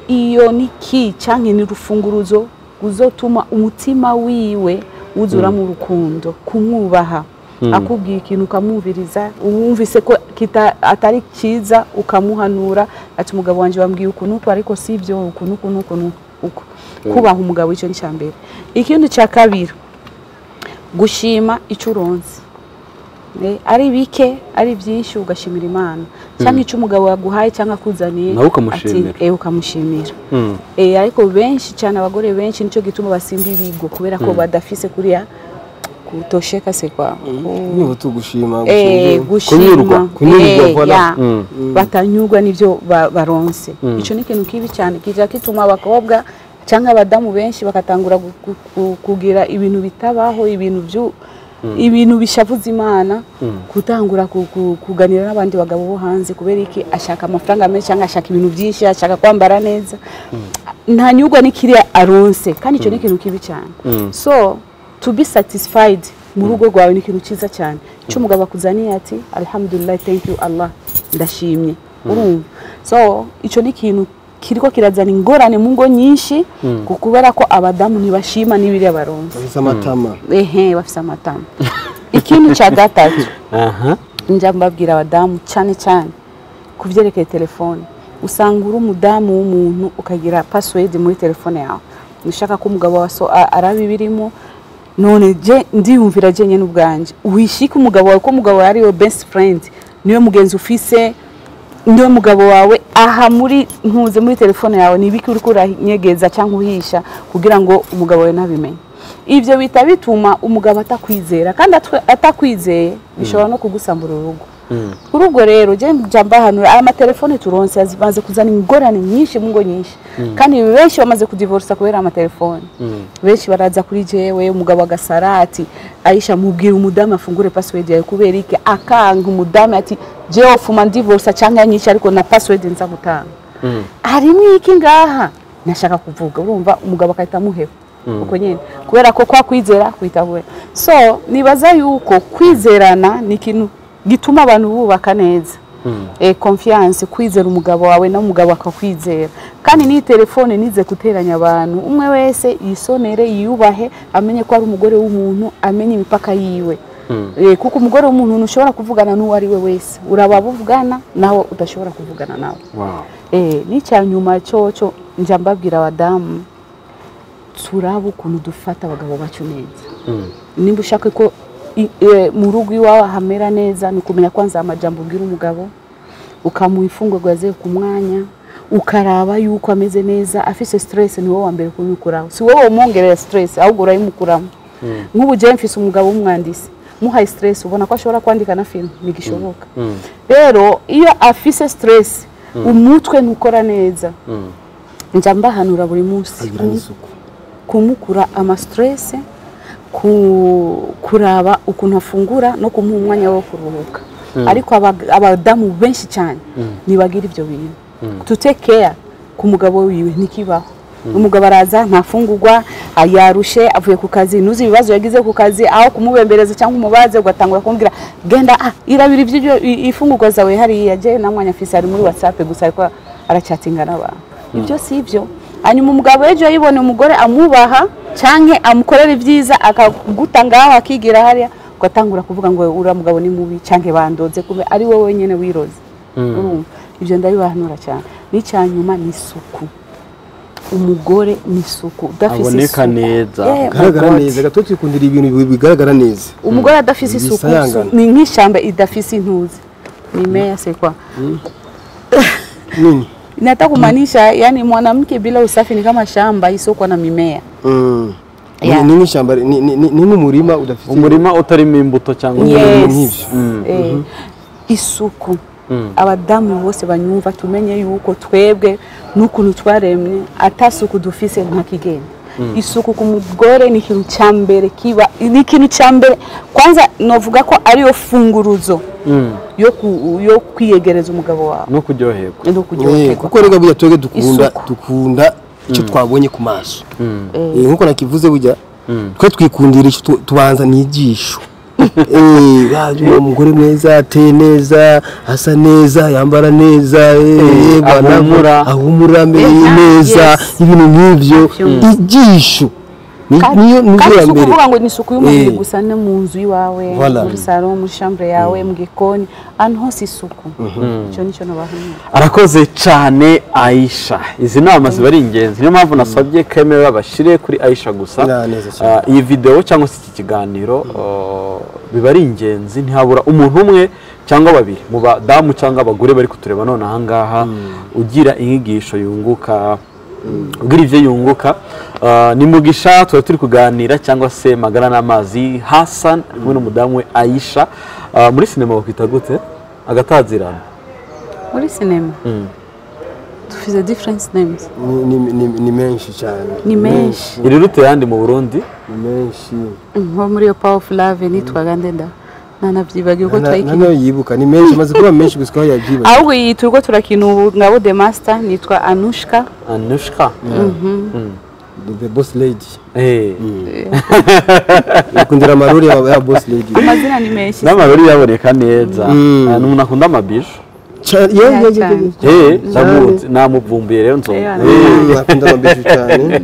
S3: iyo ni ki cyangwa ni urufunguruzo ruzotuma umutima wiwe wuzuramo urukundo kumwubaha akubwiye ikintu ukamwumviriza wumvise ko kita- atari cyiza ukamuhanura ati umugabo wanjye wambwiye ukuntu uku ariko si ibyo ukuntu ukuntu ukuntu uku kubaha umugabo icyo ni icya mbere ikindi cya kabiri gushima icyo uronze Eh, ari bike ari byinshi ugashimira imana cyangwa icyo umugabo yaguhaye cyangwa akuzaniye
S4: Nawe ukamushimira.
S3: ati, eh, ukamushimira
S4: Mm.
S3: Eh, ariko benshi cyane abagore benshi nicyo gituma basimba ibigo kubera ko badafise kuriya kutosheka se kwa
S2: niba tugushima
S3: Eh,
S4: Kunyurwa,
S3: gushima
S2: kunyurwa,
S3: Eh,
S2: voilà.
S3: ya.
S4: Mm.
S3: batanyurwa n'ibyo ba- baronse icyo ni ikintu kibi cyane kijya gituma abakobwa cyangwa abadamu benshi bagatangura gu- gu- gu- kugira ibintu bitabaho ibintu byu- ibintu bishavuza imana gutangura ku- ku- kuganira n'abandi bagabo bo hanze kubera iki ashaka amafaranga menshi cyangwa ashaka ibintu byinshi ashaka kwambara neza ntanyurwa n'ikiriya aronse kandi icyo ni ikintu kibi cyane so to be satisfied mu rugo rwawe ni ikintu cyiza cyane icyo umugabo akuzaniye ati alhamdulillah thank you allah ndashimye urumva so icyo ni ikintu kiriko kirazana ingorane mu ngo nyinshi ku- kubera ko abadamu ntibashima n'ibiriya baronze
S2: bafite amatama
S3: ehe bafite amatama ikintu cya gatatu
S4: Aha.
S3: njya mbabwira abadamu cyane cyane ku byerekeye telefone usanga uri umudamu w'umuntu ukagira pasiwedi muri telefone yawe ushaka ko umugabo wawe aso- a- araba ibirimo none je ndiyumvira jyenyine n'ubwanjye wishike umugabo wawe ko umugabo wawe ariwe besiti furendi niwe mugenzi ufise niwe mugabo wawe aha muri ntuze muri telefone yawe ni ibiki uriko uranyegeza cyangwa uhisha kugira ngo umugabo wawe nabimenye ibyo bita bituma umugabo atakwizera kandi atwe- atakwizeye bishobora no kugusambura urugo kuri ubwo rero njya mbahanura aya matelefone turonse zimaze kuzana ingorane nyinshi mu ngo nyinshi kandi benshi bamaze kudivorisa kubera amatelefone benshi baraza kuri jewe umugabo agasara ati ayisha mubwira umudamu afungure pasiwedi yawe kubera iki akanga umudamu ati jewe fuma ndivorisa cyangwa yanyica ariko na pasiwedi nza gutanga harimo iki ngaha nashaka kuvuga urumva umugabo akahita amuheba uko nyine kubera ko kwa kwizera kwitabura so nibaza yuko kwizerana ni ikintu gituma abantu bubaka neza eh, confiance kwizera umugabo wawe n'umugabo akakwizera kandi n'iyi telefone nize guteranya abantu umwe wese yisonere yiyubahe amenye ko ari umugore w'umuntu amenye imipaka yiwe Eh, kuko umugore w'umuntu ntushobora kuvugana n'uwo ari we wese uraba buvugana nawe udashobora kuvugana nawe
S4: Wow.
S3: Eh, n'icya nyuma cyoco njya mbabwira abadamu turaba ukuntu dufata abagabo bacu neza nimba ushaka ko i- eh, mu rugo iwawe hamera neza ni ukumenya kwanza amajambo ubwira umugabo ukamuha imfungurwa yaziye ku mwanya ukaraba yuko ameze neza afise stress ni wowe wa mbere kubikuraho si wowe umwongerera stress ahubwo urayimukuramo nk'ubu jewe mfise umugabo w'umwandisi muhaye stress ubona ko ashobora kwandika na film ntigishoboka rero iyo afise stress umutwe ntukora neza njya mbahanura buri munsi
S2: agira n'isuku
S3: kumukura amasiterese kuraba ukuntu afungura no kumuha umwanya wo kuruhuka ariko aba- abadamu benshi cyane ntibagira ibyo bintu to take care ku mugabo wiwe ntikibaho umugabo araza ntafungurwa yarushe avuye ku kazi ntuzi ibibazo yagize ku kazi aho kumubembereza cyangwa umubaze ugatangura kumubwira genda ah, irabira ibyo ifungurwa zawe hariya yagiye na mwanya fisi ari muri whatsapp gusa ariko aracyatinga n'abantu ibyo si ibyo hanyuma umugabo ejo yibona umugore amubaha cyangwa amukorera ibyiza akaguta ngaho akigira hariya ugatangura kuvuga ngo uriya mugabo ni mubi cyangwa bandodze kuba ari wowe wenyine wiroze urumva ibyo ndabibahanura cyane n'icya nyuma ni isuku umugore ni isuku udafite
S4: Aboneka
S3: isuku
S4: neza.
S3: Yeah,
S2: bigaragara
S3: my God.
S2: neza gato twikundira ibintu bi- bigaragara neza
S3: umugore adafise isuku
S2: Bisayangana.
S3: ni nk'ishyamba idafise intuzi ni meya sekwa
S2: nini
S3: nataka kumaanisha yani mwanamke bila usafi ni kama shamba isiyokuwa na mimea
S2: Mm. Ni-
S3: Yeah.
S2: ni nk'ishyamba ni- ni ni- ni nk'umurima udafite
S4: umurima utarimo imbuto cyangwa
S3: Yes.
S2: nk'ibyo.
S3: Eh, isuku abadamu bose banyumva tumenye yuko twebwe n'ukuntu twaremye atasuku dufise nta kigenda isuku ku mugore ni ikintu cya mbere kiba ni ikintu cya mbere kwanza novuga ko ariyo funguruzo yo, ku, yo kwiyegereza umugabo wawe
S4: no kuryoherwa
S3: no
S2: Eh,
S3: kuryoherwa
S2: kuko rega burya twebwe dukunda
S3: Isuku.
S2: dukunda icyo twabonye ku maso Eh, nkuko nakivuze burya twe twikundira icyo tu- tubanza n'igisho umugore mwiza ateye neza asa neza yambara neza eh,
S4: Eh,
S2: bana-
S4: ahumura.
S2: ahumura ameye
S3: Yes,
S2: neza
S3: yes.
S2: ibintu nk'ibyo igisho ni-
S3: Kandi-
S2: niyo niyo
S3: kandi
S2: ya
S3: si
S2: mbere
S3: ukuvuga ngo ni isuku y'umubiri
S2: Eh.
S3: gusa no mu nzu iwawe
S2: Voilà.
S3: muri salo muri shambure yawe mu gikoni ahantu hose isuku icyo nicyo nabahanura
S4: arakoze cyane aisha izi nama ziba ari ingenzi niyo mpamvu nasabye kemewe babashyire kuri aisha gusa
S2: Na, neza cyane.
S4: Ah, iyi videwo cyangwa se iki kiganiro ah, biba ari ingenzi ntihabura umuntu umwe cyangwa babiri mu badamu cyangwa abagore bari kutureba none ahangaha ugira inyigisho yunguka ugira ibyo yunguka Ah, ni mugisha tuba turi kuganira cyangwa se magara n'amazi hasan hamwe n'umudamu we aisha Ah, muri sinema bakwita gute agatazirana
S3: muri sinema dufite difference names
S2: Ni- ni- ni- ni menshi cyane
S3: ni menshi
S4: iri rute yandi mu burundi
S2: ni menshi
S3: nko muri iyo power of love nitwaga ndenda nanabyibagiwe uko twayikinnye
S2: nanayo yibuka ni menshi amaze kuba menshi gusa aho yabyibaza
S3: ahubwo iyi turwo turakina ubu ngabo the master nitwa anushka
S4: anushka
S2: the boss lady
S4: Eh,
S2: bakundira amarori ya ya boss lady
S3: amazina ni menshi
S4: n'amarori yaboneka neza
S2: Mm.
S4: Ah, n'umuntu akunda amabiju
S2: Cha- ye- ye- ye- ye- ye.
S4: Eh, ndamuzi- namuvumbuye rero
S3: Yeah.
S4: nzoga
S2: Mm, akunda amabeju cyane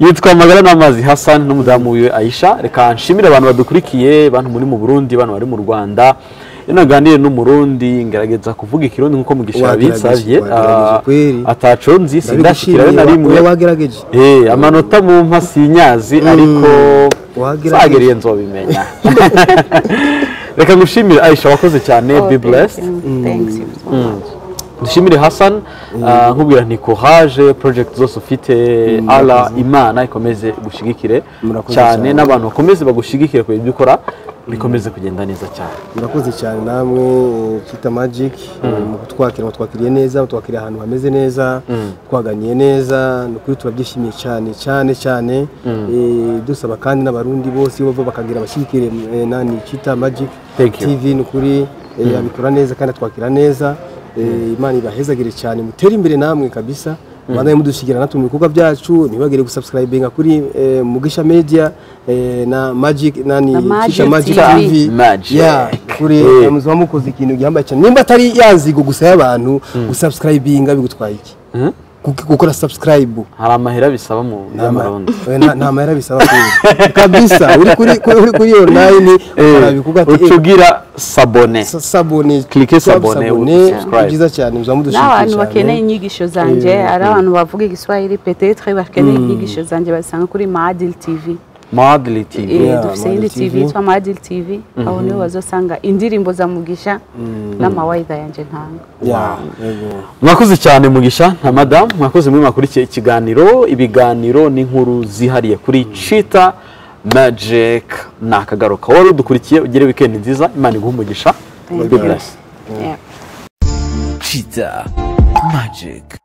S4: yitwa amagara n'amazi hasani n'umudamu wiwe aisha reka nshimire abantu badukurikiye bantu muri mu burundi bantu bari mu rwanda iyo naganiriye n'umurundi ngerageza kuvuga ikirundi nk'uko mugisha
S2: Wagerageje,
S4: yabitsabye
S2: wagerageje kweri.
S4: ataconzi sindashikirayo na rimwe
S2: oya wagerageje
S4: Eh, amanota mu mpa sinyazi ariko
S2: Wagerageje.
S4: zagiriye nzobimenya reka ngushimire aisha wakoze cyane be blessed
S3: thanks you so much
S4: dushimire hasan ah, nkubwira nti courage project zose ufite ala imana ikomeze gushigikire
S2: Murakoze
S4: cyane
S2: cyane.
S4: n'abantu bakomeze bagushyigikire ku ibyo ukora bikomeze kugenda neza cyane
S2: murakoze cyane namwe eh, kita magic eh, mu kutwakira mutwakiriye neza mutwakiriye ahantu hameze neza twaganiye neza ni ukuri turabyishimiye cyane cyane cyane Eh, dusaba kandi n'abarundi bose iyo bava bakagira abashyigikire eh, nani kita magic
S4: Thank you.
S2: tv ni ukuri eh, abikora neza kandi atwakira neza Eh, imana ibahezagire cyane mutere imbere namwe kabisa bandanye mudushyigikira natwe mu bikorwa byacu ntibagire gusubscribinga kuri eh, mugisha media eh, na magic nani
S3: Na
S2: kita
S3: Magic
S2: magic
S3: TV.
S2: tv
S4: Magic.
S2: Yeah, kuri
S4: Eh.
S2: muzuba mukoze ikintu gihambaye cyane nimba atari yanzigo gusa y'abantu gusubscribinga bigutwaye iki
S4: Mhm.
S2: Gu- gukora subscribe
S4: hari amahera bisaba mu by'amarundi
S2: Eh, nta nta mahera bisaba kuri kabisa uri kuri kuri- uri kuri online arabivuga ati eh,
S4: ucugira sabone
S2: sa- sabone
S4: Clique sabone,
S2: sabone
S4: subscribe.
S2: byiza cyane muzuba mudushyigikiye
S3: n'abantu bakeneye inyigisho zanjye ari abantu bavuga igiswahili petetre bakeneye inyigisho zanjye bazisanga kuri madil tv
S4: madiri tivi
S2: Yeah,
S3: Eh, dufite iyindi
S2: Madiri
S3: tv
S2: TV.
S3: yitwa madiri tv aho niho bazosanga indirimbo za mugisha n'amawayida yanjye ntanga
S2: Yeah, yego.
S4: mwakoze cyane mugisha na madamu mwakoze muri mwakurikiye ikiganiro ibiganiro n'inkuru zihariye kuri cita magic ni akagaruka wari udukurikiye ugire wikendi nziza imana iguha umugisha
S3: Thank
S4: God
S3: you.
S4: bless.
S3: Yeah.
S1: cheetah magic